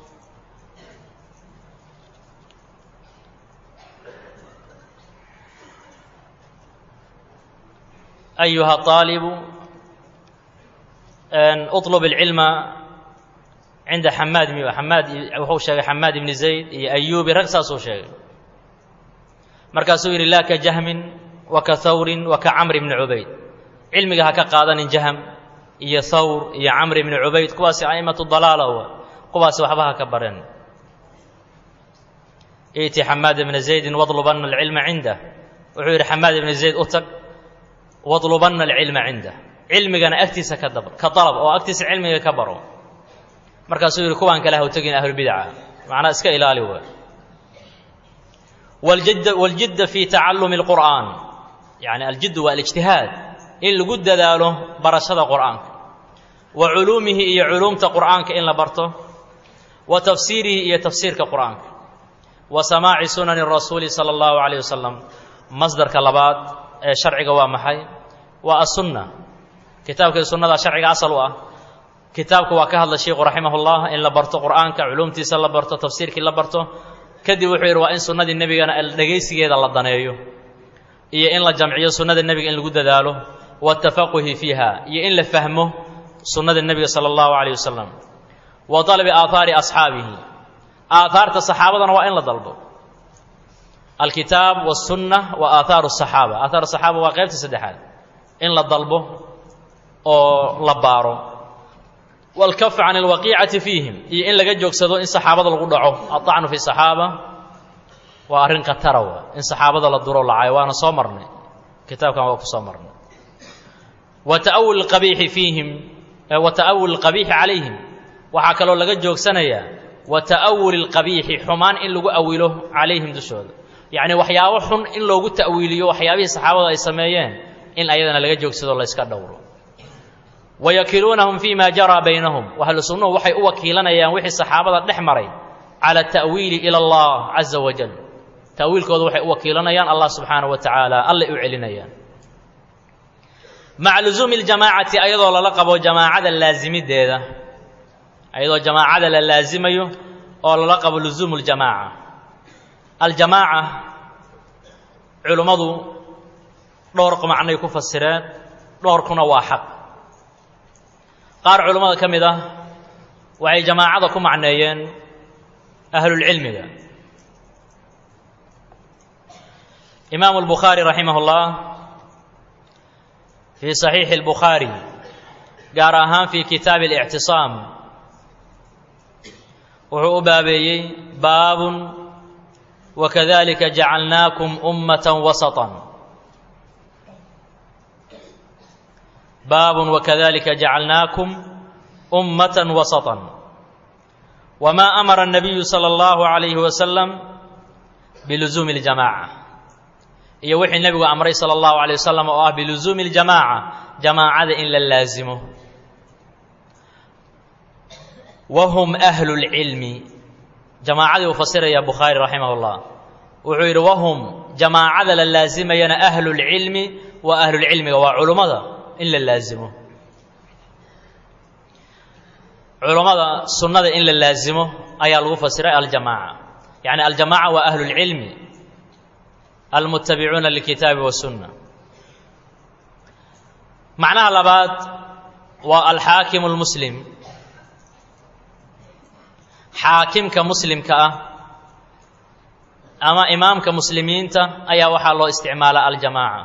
ayuha aalibu uطlb اlcilma cinda xamaad xamaad wuxuu sheegay xamaad ibni zayd iyo ayubi rag saasuu sheegay markaasuu yidhi laa ka jahmin wa ka hawrin wa ka camr bni cubayd cilmiga ha ka qaadanin jahm iyo hawr iyo camr ibni cubayd kuwaasi a'immatu dalaala wa kuwaasi waxba ha ka bareen iti xamaad ibna zaydin wadlubanna alcilma cindah wuxuu yidhi xamaad ibni zayd u tag wadlubanna alcilma cindah cilmigana agtiisa ka dab ka dalab oo agtiisa cilmiga ka baro markaasuu yidhi kuwaan kale ha u tegin ahlulbidaca macnaa iska ilaali waa waljidda waljidda fii tacallumi alqur'aan yacni aljiddu waa alijtihaad in lagu dadaalo barashada qur'aanka wa culuumihi iyo culuumta qur'aanka in la barto wa tafsiirihi iyo tafsiirka qur'aanka wa samaaci sunani rasuuli sala allahu calayh wasalam masdarka labaad ee sharciga waa maxay waa asunna kitaabkii sunnada sharciga asal u ah kitaabku waa ka hadla sheikhu raximahullah in la barto qur'aanka culuumtiisa la barto tafsiirkii la barto kadib wuxuu yidhi waa in sunnadii nebigana dhegaysigeeda la daneeyo iyo in la jamciyo sunnada nebiga in lagu dadaalo waatafaquhi fiiha iyo in la fahmo sunnada nebiga sala allahu calayh wasalam wa dalabi aathaari asxaabihi aathaarta saxaabadana waa in la dalbo alkitaab wasunna wa aathaaru asaxaaba aathaar asaxaaba waa qaybta saddexaad in la dalbo oo la baaro waalkaf can alwaqiicati fiihim iyo in laga joogsado in saxaabada lagu dhaco aطacnu fi saxaaba waa arrin khatara wa in saxaabada la duro lacayo waana soo marnay kitaabkan waa ku soo marnay wa ta'awul qabiixi fiihim wa ta'awul qabiixi calayhim waxaa kaloo laga joogsanayaa wa ta'awuli lqabiixi xumaan in lagu awilo calayhim dushooda yacni waxyaabo xun in loogu ta'wiiliyo waxyaabihii saxaabada ay sameeyeen in ayadana laga joogsado la yska dhowro wayakiluunahum fi ma jaraa baynahum ahlu sunnuhu waxay u wakiilanayaan wixii saxaabada dhex maray cala ta'wiili ila allah caza wajal ta'wiilkooda waxay u wakiilanayaan allah subxaanahu wa tacaala allay u celinayaan maca luzuumi ljamaacati ayadoo lala qabo jamaacada laasimideeda ayadoo jamaacada la laasimayo oo lala qabo luzuumu ljamaaca aljamaaca culummadu dhowr macnay ku fasireen dhowrkuna waa xaq qaar culummada ka mid ah waxay jamaacada ku macneeyeen ahlulcilmiga imaamu albukhaari raximah اllah fii saxiixi اlbukhaari gaar ahaan fii kitaabi اlictisaam wuxuu u baabeeyey baabun wakadalika jacalnaakum ummata wasطa baabun wakadalika jacalnaakum ummata wasطa wma amara الnabiyu salى اllahu عalayhi wasalam biluzuumi اljamaaca iyo wixii nebigu amray salى اllahu عalيه wasalam oo ah biluzuumi اljamaaca jamaacada in la laasimo wahum ahlu اlcilmi jamaacadii uu fasiraya bukhaari raximah اllah wuxuu yidhi wahum jamaacada la laasimayana ahlu اlcilmi waa ahlulcilmiga waa culummada in la laasimo culummada sunnada in la laasimo ayaa lagu fasiray aljamaaca yacni aljamaaca waa ahlu اlcilmi almutabicuuna lilkitaabi wasunna macnaha labaad waa alxaakimu اlmuslim xaakimka muslimka ah ama imaamka muslimiinta ayaa waxaa loo isticmaala aljamaaca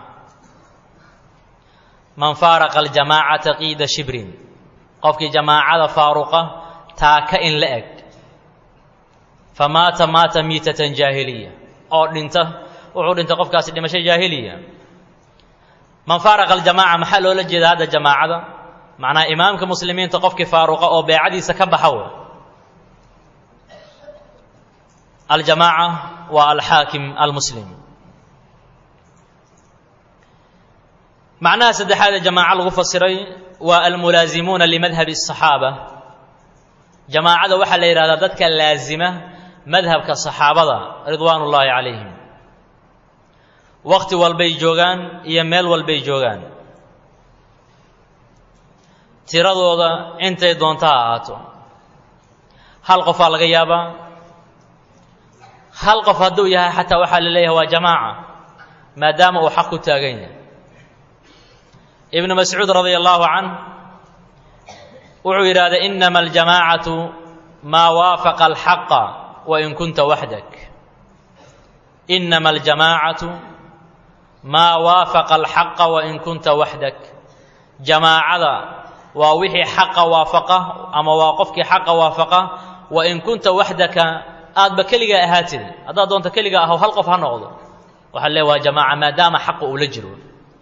man faaraqa aljamaacata qiida shibrin qofkii jamaacada faaruqa taaka in la eg fa maata maata miitatan jaahiliya oo dhinta wuxuu dhintay qofkaasi dhimasho jaahiliya man faaraqa aljamaaca maxaa loola jeeda hadda jamaacada macnaha imaamka muslimiinta qofkii faaruqa oo beecadiisa ka baxa w aljamaaca waa alxaakim almuslim macnaha saddexaad ee jamaaco lagu fasiray waa almulaazimuuna limadhabi الصaxaaba jamaacada waxaa la yidhahdaa dadka laasima madhabka صaxaabada ridwaan ullaahi calayhim waqti walbay joogaan iyo meel walbay joogaan tiradooda intay doonta ha ahaato hal qofaa laga yaabaa hal qof hadduu yahay xataa waxaa la leeyahay waa jamaaca maadaama uu xaq ku taagan yahay ibnu mascuud radia allahu canh wuxuu yidhahday inama aljamaacatu maa waafaqa alxaqa wain kunta waxdak inama aljamaacatu maa waafaqa alxaqa wain kunta waxdak jamaacada waa wixii xaqa waafaqa ama waa qofkii xaqa waafaqa wain kunta waxdaka aadba keligaa ahaatid haddaad doonto keligaa ahaw hal qof ha noqdo waxaa le waa jamaaca maadaama xaqa uu la jiro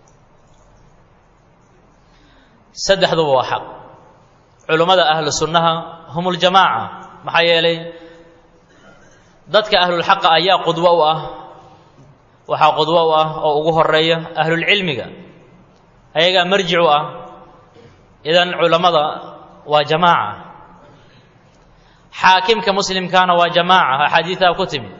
saddexduba waa xaq culummada ahlu sunnaha hum uljamaaca maxaa yeelay dadka ahlulxaqa ayaa qudwo u ah waxaa qudwo u ah oo ugu horeeya ahlulcilmiga ayagaa marjic u ah idan culammada waa jamaaca xaakimka muslimkaana waa jamaaca axaadiidaa ku timi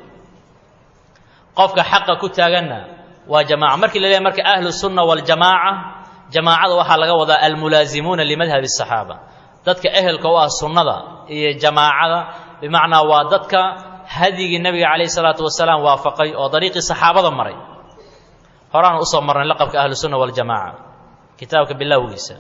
qofka xaqa ku taaganna waa jamaaca markii la leeyahy marka ahlu sunna waljamaaca jamaacada waxaa laga wadaa almulaazimuuna limadhabi الصaxaaba dadka ehelka u ah sunnada iyo jamaacada bimacnaa waa dadka hadyigii nebiga calayh الsalaatu wasalaam waafaqay oo dariiqii saxaabada maray horaan usoo marnay laqabka ahlu sunna waljamaca kitaabka bilowgiisa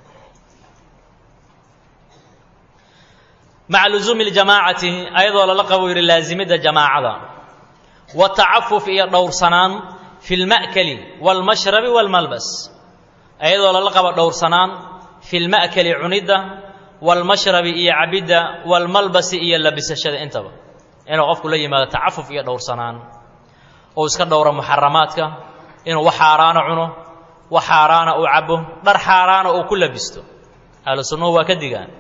maca luzuumi اljamaacati ayadoo lala qabo yidhi laasimidda jamaacada watacafuf iyo dhowrsanaan fi اlma'kali wاlmashrabi wاlmalbas ayadoo lala qabo dhowrsanaan fi lma'kali cunidda wاlmashrabi iyo cabidda wاlmalbasi iyo labisashada intaba inuu qofku la yimaado tacafuf iyo dhowrsanaan ou iska dhowro muxaramaadka inuu wax xaaraana cuno wax xaaraana uu cabo dhar xaaraana uu ku labisto ahlu sunnuhu waa ka digaan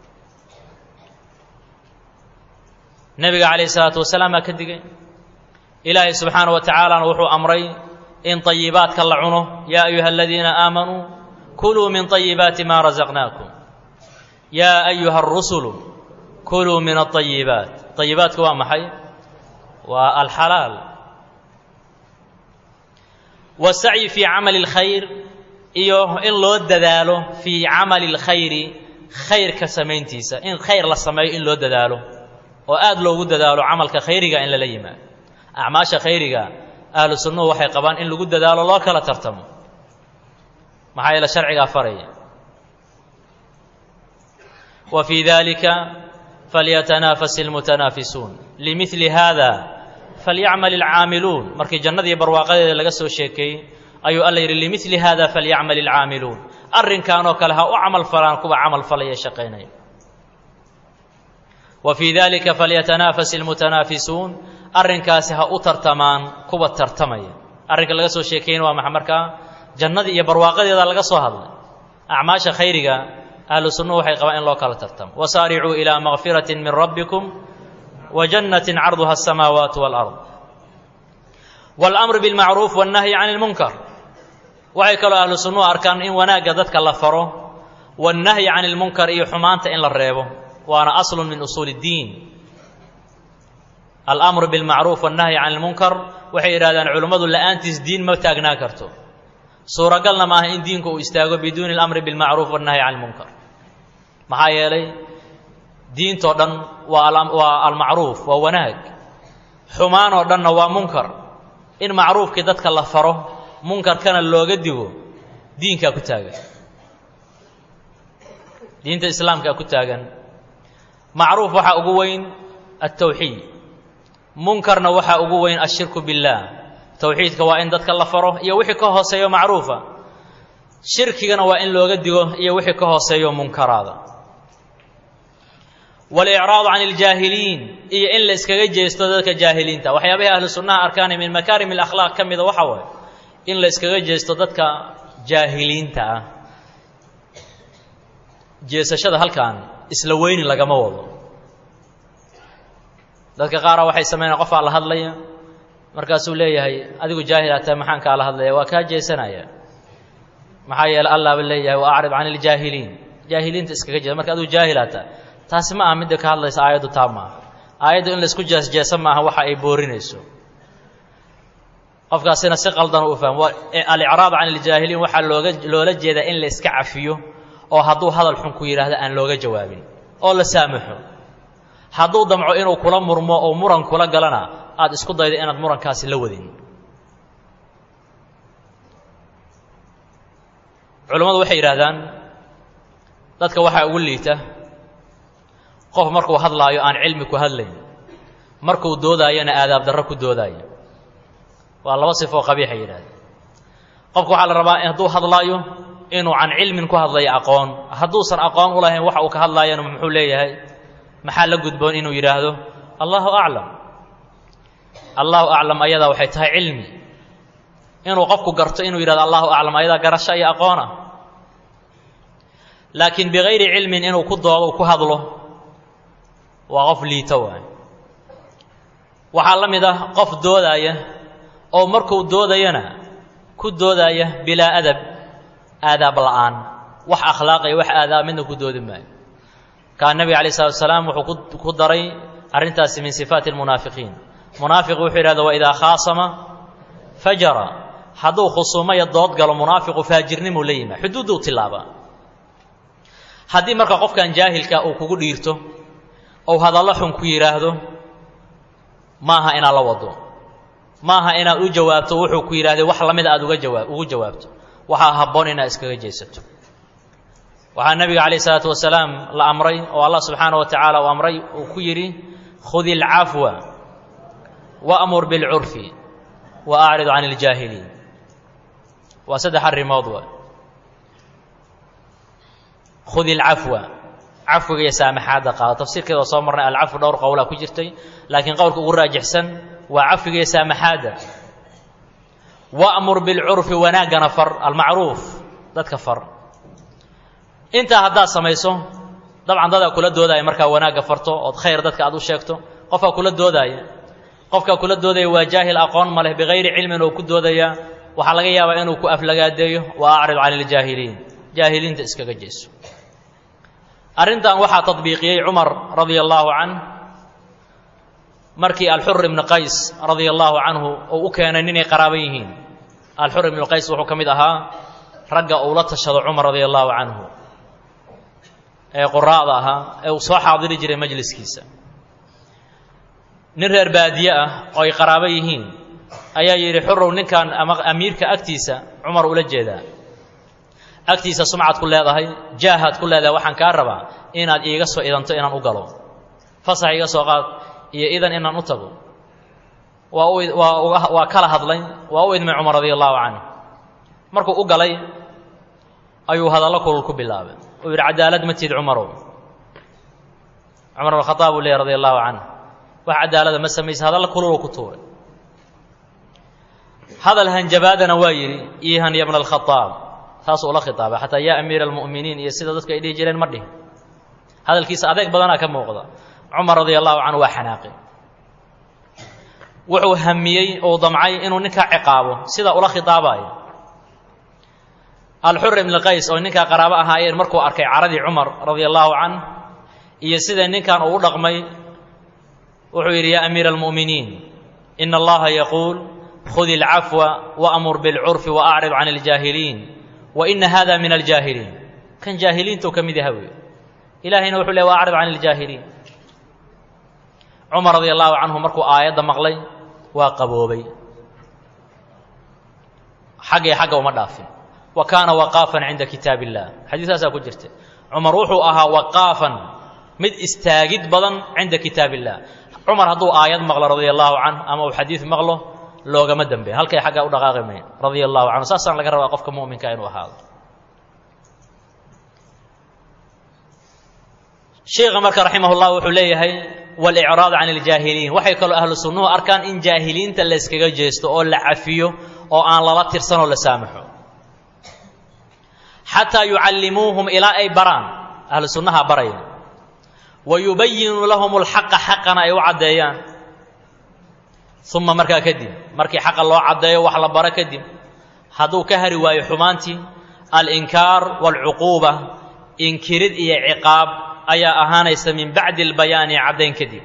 nebiga calayh isalaatu wasalaam baa ka digay ilaahay subxaana wa tacaalana wuxuu amray in طayibaadka la cuno yaa ayuha aladiina aamanuu kuluu min طayibaati ma rasaqnaakum yaa ayuha الrusulu kuluu min الطayibaat طayibaatku waa maxay waa alxalaal wasacyi fii camali اlkhayr iyo in loo dadaalo fii camali اlkhayri khayrka samayntiisa in khayr la sameeyo in loo dadaalo oo aada loogu dadaalo camalka khayriga in lala yimaado acmaasha khayriga ahlu sunnuhu waxay qabaan in lagu dadaalo loo kala tartamo maxaa yeele sharcigaa faraya wa fii dalika falyatanaafas اlmutanaafisuun limili hada falyacmal ilcaamiluun markii jannadii barwaaqadeeda laga soo sheekeeyey ayuu alla yidhi limili hada falyacmal ilcaamiluun arrinkan oo kale ha u camal falaan kuwa camal falaya shaqaynaya wa fii dalika falyatanaafas ilmutanaafisuun arrinkaasi ha u tartamaan kuwa tartamaya arrinka laga soo sheekeyna waa maxa markaa jannadii iyo barwaaqadeeda laga soo hadlay acmaasha khayriga ahlu sunnuhu waxay qabaan in loo kala tartamo wasaaricuu ilaa makfirati min rabbikum وجنة عرضها السماوات والأرض والأمر بالمعروف والنهي عن المنكر waxay kaloo ahlu sunnuhu arkaan in wanaagga dadka la faro والنahyi can اlmunkar iyo xumaanta in la reebo waana aslu min usuul الdiin alأmru bاlmacruuf والnahyi can اlmunkar waxay yidhahdaan culimmadu la'aantiis diin ma taagnaa karto suuragalna maaha in diinku uu istaago biduuni اlamri bاlmacruuf والnahyi can اlmunkar maxaa yeelay diintoo dhan waa waa almacruuf waa wanaag xumaan oo dhanna waa munkar in macruufkii dadka la faro munkarkana looga digo diinkaa ku taagan diinta islaamkaa ku taagan macruuf waxaa ugu weyn altawxiid munkarna waxaa ugu weyn ashirku biاllaah towxiidka waa in dadka la faro iyo wixii ka hooseeyo macruufa shirkigana waa in looga digo iyo wixii ka hooseeyo munkaraada walicraadu can iljaahiliin iyo in la iskaga jeesto dadka jaahiliinta waxyaabahay ahlu sunnaha arkaani min makaarim alakhlaaq ka mida waxa waaye in la iskaga jeesto dadka jaahiliinta ah jeesashada halkan isla weyni lagama wado dadka qaara waxay sameynaya qofaa la hadlaya markaasuu leeyahay adigu jaahilaa tahay maxaan kaala hadlaya waa kaa jeesanaya maxaa yeele allaaba leeyahay wa acrid can iljaahiliin jaahiliinta iskaga jeesa marka adigu jaahilaa tahay taasi ma aha midda ka hadlaysa aayaddu taa maaha aayaddu in laisku jeesjeesa maaha waxa ay boorinayso qofkaasina si qaldan u fahmo alicraab can iljaahiliin waxaa looga loola jeedaa in la iska cafiyo oo hadduu hadal xun ku yidhaahdo aan looga jawaabin oo la saamaxo hadduu damco inuu kula murmo oo muran kula galana aada isku dayda inaad murankaasi la wadin culammadu waxay yidhaahdaan dadka waxaa ugu liita qof markuu hadlaayo aan cilmi ku hadlayn markuu doodaayona aadaab darro ku doodaayo waa laba sifoo qabiixay yidhahdeen qofka waxaa la rabaa hadduu hadlaayo inuu can cilmin ku hadlayo aqoon hadduusan aqoon u lahayn waxa uu ka hadlaayana muxuu leeyahay maxaa la gudboon inuu yidhaahdo allahu aclam allahu aclam ayadaa waxay tahay cilmi inuu qofku garto inuu yidhahdo allahu aclam ayadaa garasho iyo aqoon ah laakiin bikayri cilmin inuu ku doodo ku hadlo waa qof liito waay waxaa la mid ah qof doodaaya oo markuu doodayana ku doodaya bilaa adab aadaab la'aan wax akhlaaqaya wax aadaab midna ku doodi maayo kaa nebiga alay slatu asalaam wuxuu ku daray arrintaasi min sifaati almunaafiqiin munaafiq wuxuu yidhahda waidaa khaasama fajara hadduu khusuumaya dood galo munaafiqu faajirnimuu la yimaa xuduudduu tilaabaa haddii marka qofkan jaahilka uu kugu dhiirto ou hadallo xun ku yidhaahdo maaha inaad la wado maaha inaad u jawaabto wuxuu ku yidhahday wax lamida aad uga jawaa ugu jawaabto waxaa habboon inaad iskaga jeesato waxaa nebiga calayh isalaatu wasalaam la amray oo allah subxaana wa tacaala uu amray uu ku yidhi khudi alcafwa waamur bilcurfi wa acrid can iljaahiliin waa saddex arrimood wa khudi alcafwa cafwiga iyo saamaxaadda qaado tafsiirkeeda waa soo marnay alcafwu dhowr qowlaa ku jirtay laakiin qowlka ugu raajixsan waa cafwiga iyo saamaxaadda wa'mur bilcurfi wanaaggana far almacruuf dadka far intaa haddaad samayso dabcan dadaa kula doodaya markaa wanaagga farto ood khayr dadka aad u sheegto qofkaa kula doodaaya qofkaa kula doodaya waa jaahil aqoon ma leh bikayri cilmin oo ku doodaya waxaa laga yaabaa inuu ku aflagaadeeyo wa acrid can iljaahiliin jaahiliinta iskaga jeeso arrintan waxaa tadbiiqiyey cumar radia allaahu canh markii alxur ibnu qays radia allaahu canhu uu u keenay ninay qaraaban yihiin alxur ibnu qays wuxuu ka mid ahaa ragga uu la tashado cumar radia allaahu canhu ee quraa'da ahaa ee uu soo xaadiri jiray majliskiisa nin reer baadiye ah oo ay qaraabo yihiin ayaa yidhi xurow ninkan ama amiirka agtiisa cumar ula jeedaa agtiisa sumcad ku leedahay jaahaad ku leedahay waxaan kaa rabaa inaad iiga soo idanto inaan u galo fasax iga soo qaad iyo idan inaan u tago waa u waa waa kala hadlay waa u idmay cumar radia allahu canhu markuu u galay ayuu hadallo kulul ku bilaabay uu yidhi cadaalad ma tiid cumarow cumar bn khadaab uu leeyay radia allahu canhu wax cadaalada ma samaysa hadalla kululuu ku tuuray hadal hanjabaadana waa yidhi iihan ya bna alkhadaab taasuu ula khitaabay xataa yaa amiira almu'miniin iyo sida dadku ay dhihi jireen ma dhihin hadalkiisa adeeg badanaa ka muuqda cumar radia allahu canhu waa xanaaqi wuxuu hamiyey uu damcay inuu ninkaa ciqaabo sida ula khitaabayo alxur ibn qays oo ninkaa qaraabo ahaayeen markuu arkay caradii cumar radia allahu canh iyo sida ninkan uu u dhaqmay wuxuu yidhi yaa amiira almu'miniin ina allaha yaquul khudi alcafwa waamur bilcurfi waacrid can aljaahiliin wa ina hada min aljaahiliin kan jaahiliintuu ka mid yaha wey ilahayna wuxuu ley wa acrid can aljaahiliin cumar radia allahu canhu markuu aayadda maqlay waa qaboobay xaggay xagga uma dhaafin wa kaana waqaafan cinda kitaab illah xadiisaasaa ku jirta cumar wuxuu ahaa waqaafan mid istaagid badan cinda kitaab illah cumar hadduu aayad maqlo radia allahu canh ama uu xadiid maqlo loogama dembe halkay xaggaa u dhaqaaqi mayn radia allahu canhu saasaan laga rabaa qofka mu'minka inuu ahaado sheikha marka raximah llah wuxuu leeyahay walicraad can iljaahiliin waxay kaloo ahlu sunnuhu arkaan in jaahiliinta la yskaga jeesto oo la cafiyo oo aan lala tirsanoo la saamaxo xataa yucallimuuhum ilaa ay baraan ahlu sunnaha baraya wa yubayinuu lahum alxaqa xaqana ay u caddeeyaan uma markaa kadib markii xaqa loo caddeeyo wax la baro kadib hadduu ka hari waayo xumaantii alinkaar waalcuquuba inkirid iyo ciqaab ayaa ahaanaysa min bacdi albayaani caddayn kadib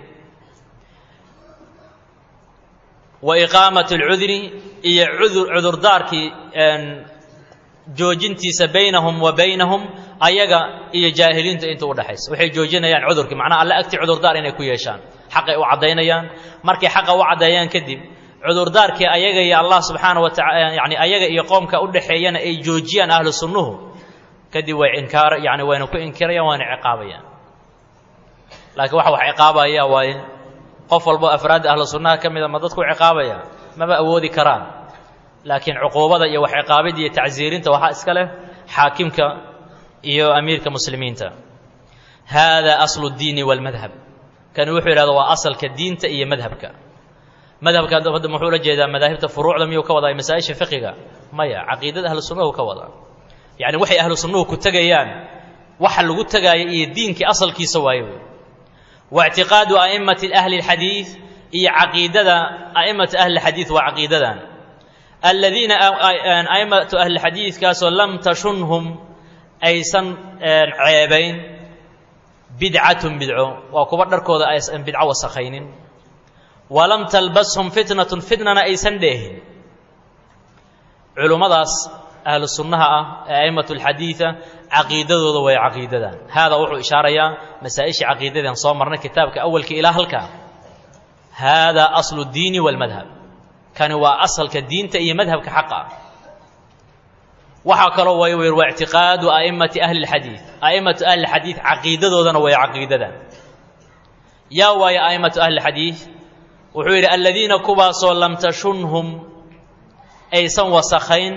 wa iqaamat alcudri iyo cudur cudurdaarkii joojintiisa baynahum wa baynahum ayaga iyo jaahiliinta inta u dhexaysa waxay joojinayaan cudurkii macnaha alle agti cudurdaar inay ku yeeshaan xaqay u caddaynayaan markay xaqa u caddeeyaan kadib cudurdaarkii ayaga iyo allah subxaana wa taala yani ayaga iyo qoomka u dhexeeyana ay joojiyaan ahlu sunnuhu kadib way inkaar yani wayna ku inkirayaan wayna ciqaabayaan laakiin waxa wax ciqaabaya waaye qof walbo afraadda ahlu sunnaha ka mida ma dadku ciqaabaya maba awoodi karaan laakiin cuquubada iyo wax ciqaabida iyo tacsiirinta waxaa iska leh xaakimka iyo amiirka muslimiinta hada aslu اdiini wاlmadhab kani wuxuu yidhahda waa asalka diinta iyo madhabka madhabka hadda muxuu la jeedaa madaahibta furuucda miyuu ka wadaa masaa-isha fiqiga maya caqiidada ahlu sunnahu ka wadaa yacni waxay ahlu sunnuhu ku tegayaan waxa lagu tegaayo iyo diinkii asalkiisa waaye wey waictiqaadu a'immati ahli اlxadiid iyo caqiidada a'immatu ahli اlxadiid waa caqiidadan aladiina a'immatu ahli xadiidkaasoo lam tashunhum aysan ceebayn bidcatun bidco waa kuwa dharkooda aysan bidco wasakhaynin walam talbashum fitnatun fitnana aysan dheehin culummadaas ahlu sunnaha ah ee a'immatu alxadiida caqiidadooda way caqiidadan haadaa wuxuu ishaarayaa masaa-ishii caqiidadeen soo marnay kitaabka awalka ilaa halkaa haadaa aslu diini walmadhab kani waa asalka diinta iyo madhabka xaqa ah waxaa kaloo way wer waa ictiqaadu a'immati ahli lxadiid a'immatu ahli lxadiid caqiidadoodana way caqiidadan yaa waayo a'immatu ahli lxadiid wuxuu yidhi aladiina kuwaasoo lam tashunhum aysan wasakhayn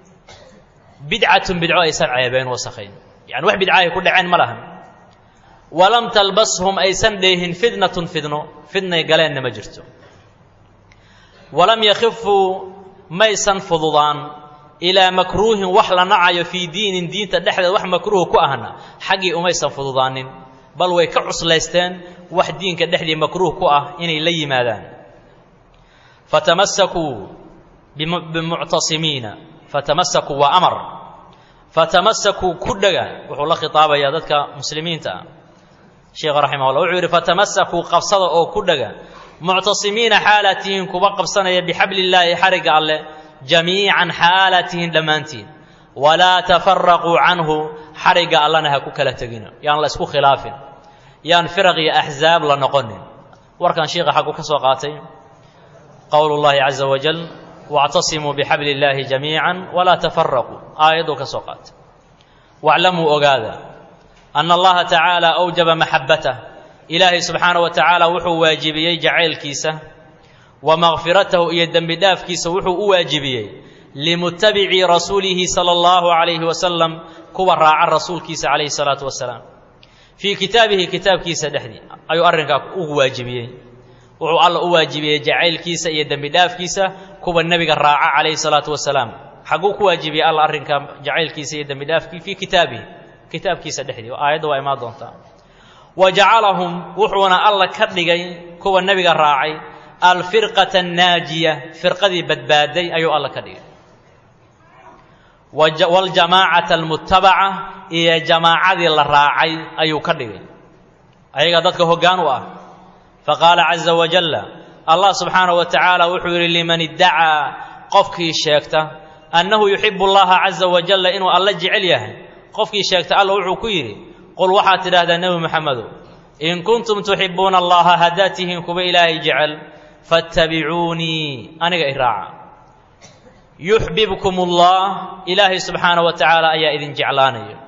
bidcatun bidco aysan ceebeen wasakhayn yani wax bidcahay ku dhaceen ma lahan walam talbashum aysan dheehin fitnatun fidno fidnay galeenna ma jirto walam yakhifuu maysan fududaan ilaa makruuhin wax la nacayo fii diinin diinta dhexdeed wax makruuh ku ahna xaggii umaysan fududaanin bal way ka cuslaysteen wax diinka dhexdii makruuh ku ah inay la yimaadaan fatamasakuu bimuctasimiina fatamasakuu waa amar fatamasakuu ku dhega wuxuu la khitaabayaa dadka muslimiinta ah sheekha raximah llah wuxuu yidhi fatamasakuu qabsada oo ku dhega muctasimiina xaalatihin kuba qabsanaya bixabli illaahi xarigga alleh jamiican xaalatihin dhammaantiin walaa tafaraquu canhu xarigga allana ha ku kala tegina yaan la isku khilaafin yaan firaq iyo axzaab la noqonin warkan sheikha xaggu ka soo qaatay qowlu llahi caza wajal wactasimuu bixabli illaahi jamiican walaa tafaraquu aayadduu ka soo qaatay waclamuu ogaada ana allaha tacaala awjaba maxabbatah ilaahay subxaana wa tacaala wuxuu waajibiyey jacaylkiisa wa makfiratahu iyo dembi dhaafkiisa wuxuu u waajibiyey limutabicii rasuulihi sala allahu calayhi wasalam kuwa raaca rasuulkiisa calayhi salaatu wasalaam fii kitaabihi kitaabkiisa dhexdii ayuu arrinkaa ugu waajibiyey wuxuu alla u waajibiyey jacaylkiisa iyo dembi dhaafkiisa kuwa nebiga raaca calayhi salaatu wasalaam xagguu ku waajibiyey alla arrinka jacaylkiisa iyo dembi dhaafkii fii kitaabihi kitaabkiisa dhexdii aayadda waa imaan doontaa wa jacalahum wuxuuna alla ka dhigay kuwa nebiga raacay alfirqata annaajiya firqadii badbaaday ayuu alla ka dhigay waljamaacata almutabaca iyo jamaacadii la raacay ayuu ka dhigay ayaga dadka hoggaan u ah faqaala caza wajalla allah subxaanahu wa tacaala wuxuu yidhi liman iddacaa qofkii sheegta annahu yuxibu allaha caza wajalla inuu alla jecel yahay qofkii sheegta alla wuxuu ku yidhi qul waxaad tidhaahdaa nebi moxamedow in kuntum tuxibuuna allaha haddaad tihiin kuwa ilaahay jecel fattabicuunii aniga i raaca yuxbibkum ullah ilaahay subxaana wa tacaala ayaa idin jeclaanaya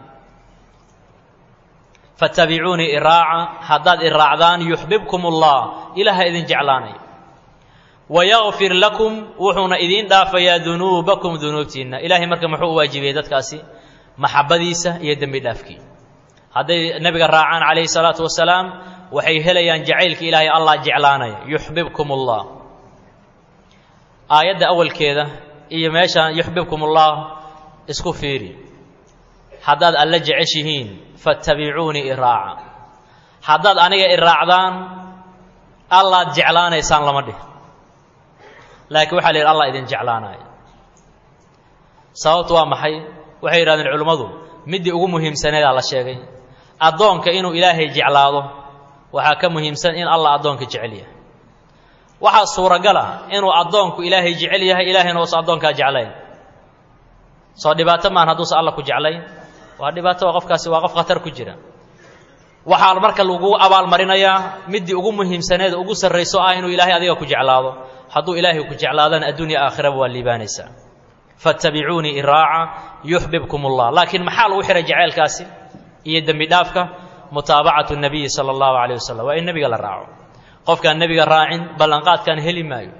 fattabicuunii iraaca haddaad i raacdaan yuxbibkum ullah ilaaha idin jeclaanaya wayakfir lakum wuxuuna idiin dhaafayaa dunuubakum dunuubtiinna ilaahay marka muxuu u waajibiyey dadkaasi maxabadiisa iyo dembi dhaafkii hadday nebiga raacaan calayhi salaatu wasalaam waxay helayaan jacaylka ilaahay allah jeclaanaya yuxbibkum ullah aayadda awalkeeda iyo meeshaan yuxbibkum ullah isku fiiri haddaad alla jeceshihiin fattabicuunii iraaca haddaad aniga i raacdaan allaad jeclaanaysaan lama dhih laakiin waxaa la yidhi allah idin jeclaanaya sababtu waa maxay waxay yidhahdeen culimmadu middii ugu muhiimsaneedaa la sheegay addoonka inuu ilaahay jeclaado waxaa ka muhiimsan in allah addoonka jecel yahay waxaa suuragal ah inuu addoonku ilaahay jecel yahay ilaahayna uusan addoonkaa jeclayn soo dhibaato maan hadduusan alla ku jeclayn waa dhibaato qofkaasi waa qof khatar ku jira waxaa marka lagu abaalmarinayaa middii ugu muhiimsaneed ugu sarrayso ah inuu ilaahay adiga ku jeclaado hadduu ilaahay ku jeclaadana adduunya aakhiraba waa liibaanaysaa fattabicuunii iraaca yuxbibkum ullah laakiin maxaa lagu xihay jaceylkaasi iyo dembi dhaafka mutaabacatu nabiyi sala allahu calayh wasalam waa in nebiga la raaco qofkaan nebiga raacin ballanqaadkaan heli maayo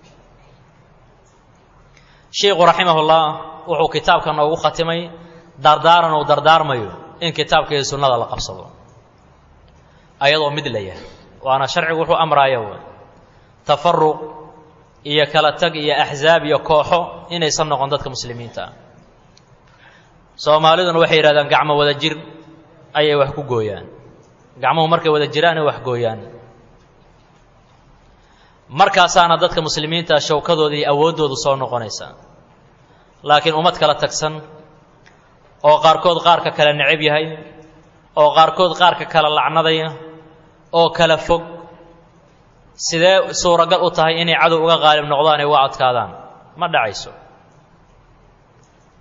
sheikhu raximahullah wuxuu kitaabka noogu khatimay dardaaran uu dardaarmayo in kitaabka iyo sunnada la qabsado ayadoo mid la yahay waana sharcigu wuxuu amraaya w tafaruq iyo kala tag iyo axzaab iyo kooxo inaysan noqon dadka muslimiinta ah soomaaliduna waxay yidhahdaan gacmo wada jir ayay wax ku gooyaan gacmuhu markay wada jiraan ay wax gooyaan markaasaana dadka muslimiinta shawkadooda iyo awooddoodu soo noqonaysaa laakiin ummad kala tagsan oo qaarkood qaarka kale necab yahay oo qaarkood qaarka kale lacnadaya oo kala fog sidee suuragal u tahay inay cadow uga qaalib noqdaan ay uga adkaadaan ma dhacayso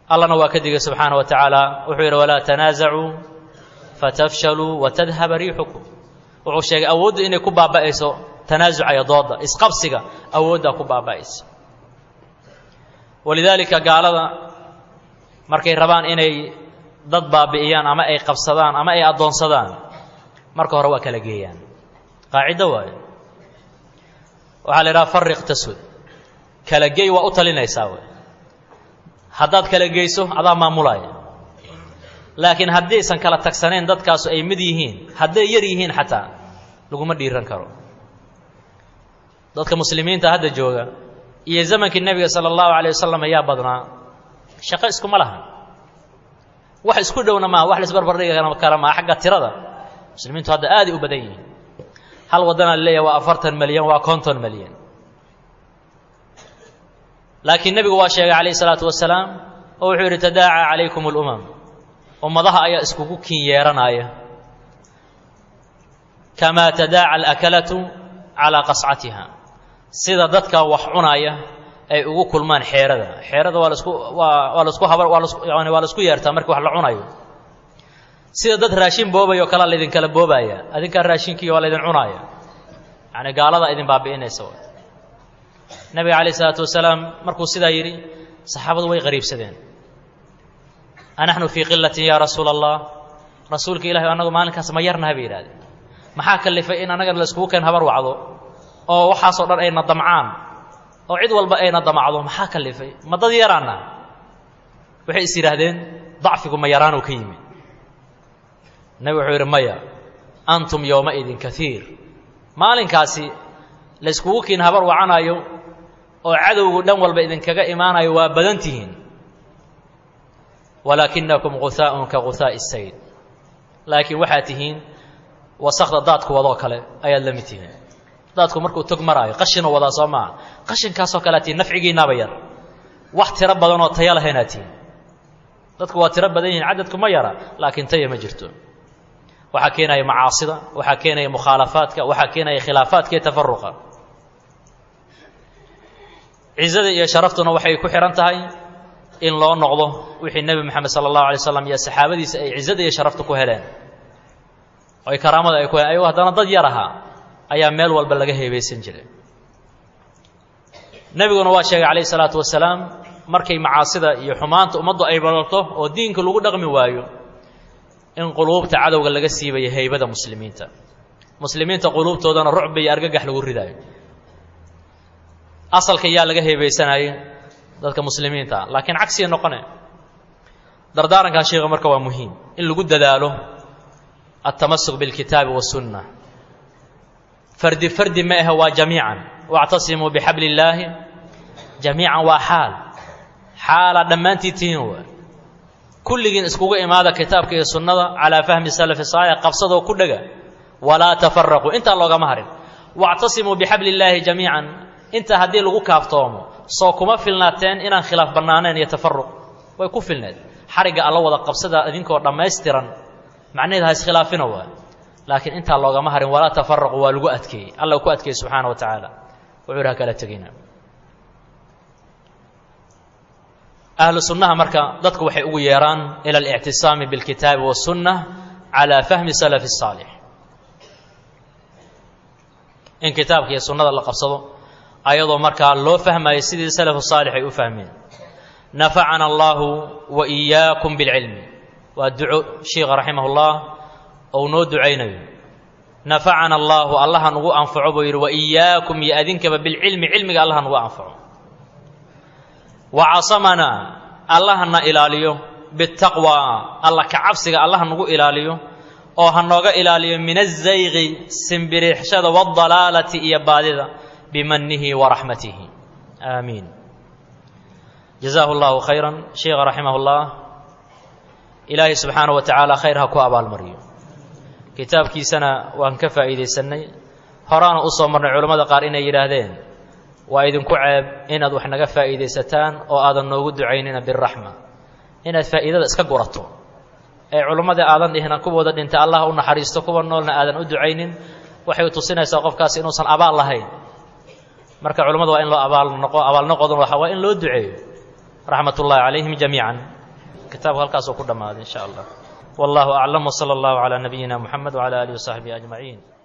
allana waa ka digay subxaana wa tacaala wuxuu yidhi walaa tanaasacuu fatafshaluu watadhaba riixukum wuxuu sheegay awoodda inay ku baaba'ayso tanaasuca iyo dooda isqabsiga awooddaa ku baaba'aysa walidaalika gaalada markay rabaan inay dad baabi'iyaan ama ay qabsadaan ama ay addoonsadaan marka hore waa kala geeyaan qaacido waayo waxaa la idhaha fariq tasud kala geey waa u talinaysaa wey haddaad kala geyso adaa maamulaya laakiin haddaysan kala tagsanayn dadkaasu ay mid yihiin hadday yar yihiin xataa laguma dhiiran karo dadka muslimiinta hadda jooga iyo zamankii nebiga sala allahu alayh wasalam ayaa badnaa shaqo iskuma laha wax isku dhowna maa wax laisbarbardhigi kara maa xagga tirada muslimiintu hadda aaday u badan yihiin hal waddanaa leeyahay waa afartan malyan waa konton malyan laakiin nebigu waa sheegay calayh isalaatu wasalaam oo wuxuu yidhi tadaaca calaykum alumam ummadaha ayaa iskugu kin yeeranaya kamaa tadaaca alakalatu calaa qascatiha sida dadka wax cunaya ay ugu kulmaan xeerada xeerada waa lasku waa waa lasku haba waa lasku yani waa lasku yeertaa markii wax la cunayo sida dad raashin boobaya oo kalea laydinkala boobaya adinkaa raashinkii waa laydin cunaaya yani gaalada idin baabi'inaysa nabiga calayh isalaatu wasalaam markuu sidaa yidhi saxaabadu way qariibsadeen anaxnu fii qilatin yaa rasuula allah rasuulka ilahi annagu maalinkaas ma yarnaha bay yidhahdeen maxaa kalifay in annaga laiskugu keen habar wacdo oo waxaasoo dhan ayna damcaan oo cid walba ayna damacdo maxaa kalifay ma dad yaraana waxay is yidhaahdeen dacfigu ma yaraanuu ka yimid nabi wuxuu yidhi maya antum yowmaidin kaiir maalinkaasi layskugu kiin habar wacanayo oo cadowgu dhan walba idinkaga imaanayo waa badan tihiin walaakinakum guhaaءun ka guhaaءi الsayd laakiin waxaad tihiin wasakda daadku wadoo kale ayaad la mid tihiin daadku markuu tog maraayo qashinoo wadaa soo maaha qashinkaasoo kalead tihiin nafcigiinaaba yar wax tiro badanoo taya lahaynaad tihiin dadku waa tiro badan yihiin cadadku ma yara laakiin taya ma jirto waxaa keenaya macaasida waxaa keenaya mukhaalafaadka waxaa keenaya khilaafaadka iyo tafaruqa cizada iyo sharaftuna waxay ku xihan tahay in loo noqdo wixii nebi moxamed sala allahu alay slam iyo saxaabadiisa ay cizada iyo sharafta ku heleen oy karaamada ay ku heleen ayagoo haddana dad yar ahaa ayaa meel walba laga heebaysan jiray nebiguna waa sheegay calayh isalaatu wasalaam markay macaasida iyo xumaanta ummaddu ay badato oo diinka lagu dhaqmi waayo in quluubta cadowga laga siibayo heybada muslimiinta muslimiinta quluubtoodana rucba iyo argagax lagu ridaayo asalka yaa laga heebeysanayay dadka muslimiinta ah laakiin cagsiya noqone dardaarankan sheikha marka waa muhiim in lagu dadaalo altamasuk bilkitaabi wasunna fardi fardi ma ahe waa jamiican wactasimuu bixabli illaahi jamiican waa xaal xaala dhammaantii tihiin waa kulligiin iskugu imaada kitaabka iyo sunnada calaa fahmi salafi saalix qabsadoo ku dhega walaa tafaraquu intaa loogama harin wactasimuu bixabli illaahi jamiican intaa haddii lagu kaaftoomo soo kuma filnaateen inaan khilaaf bannaaneen iyo tafaruq way ku filneed xarigga alla wada qabsada idinkoo dhammaystiran macnaheed ha iskhilaafina waa laakiin intaa loogama harin walaa tafaraqu waa lagu adkeeyey alla ku adkeeyey subxaana wa tacaala wuxuu yidhi ha kala tegina ahlu sunnaha marka dadku waxay ugu yeeraan ila alictisaami bilkitaabi wasunna calaa fahmi salafi saalix in kitaabka iyo sunnada la qabsado ayadoo markaa loo fahmayo sidii salafu saalix ay u fahmeen nafacana allahu wa iyaakum bilcilmi waa duco sheikha raximah ullah ou noo ducaynayo nafacana allaahu allaha nugu anfaco buu yidhi wa iyaakum iyo adinkaba bilcilmi cilmiga allaha nugu anfaco wa casamanaa allahana ilaaliyo bitaqwa alla ka cabsiga allaha nagu ilaaliyo oo ha nooga ilaaliyo min azayqi simbiriixshada waadalaalati iyo baadida bimanihi wa raxmatihi aamiin jazaahu allahu khayran sheikha raximah ullah ilaahay subxaana wa tacaala khayr ha ku abaalmariyo kitaabkiisana waan ka faa'iidaysannay horaana u soo marnay culammada qaar inay yidhaahdeen waa idinku ceeb inaad wax naga faa'iidaysataan oo aadan noogu ducaynina biraxma inaad faa'iidada iska gurato ee culimmadii aadan dhihina kuwooda dhintay allah u naxariisto kuwa noolna aadan u ducaynin waxay tusinaysaa qofkaasi inuusan abaal lahayn marka culimmada waa in loo abaal noqo abaalnoqodun waa in loo duceeyo raxmat ullaahi calayhim jamiican kitaabku halkaasuu ku dhammaaday in sha allah wallahu aclam wsala allahu calaa nabiyina muxamed wcala alihi wasaxbihi ajmaciin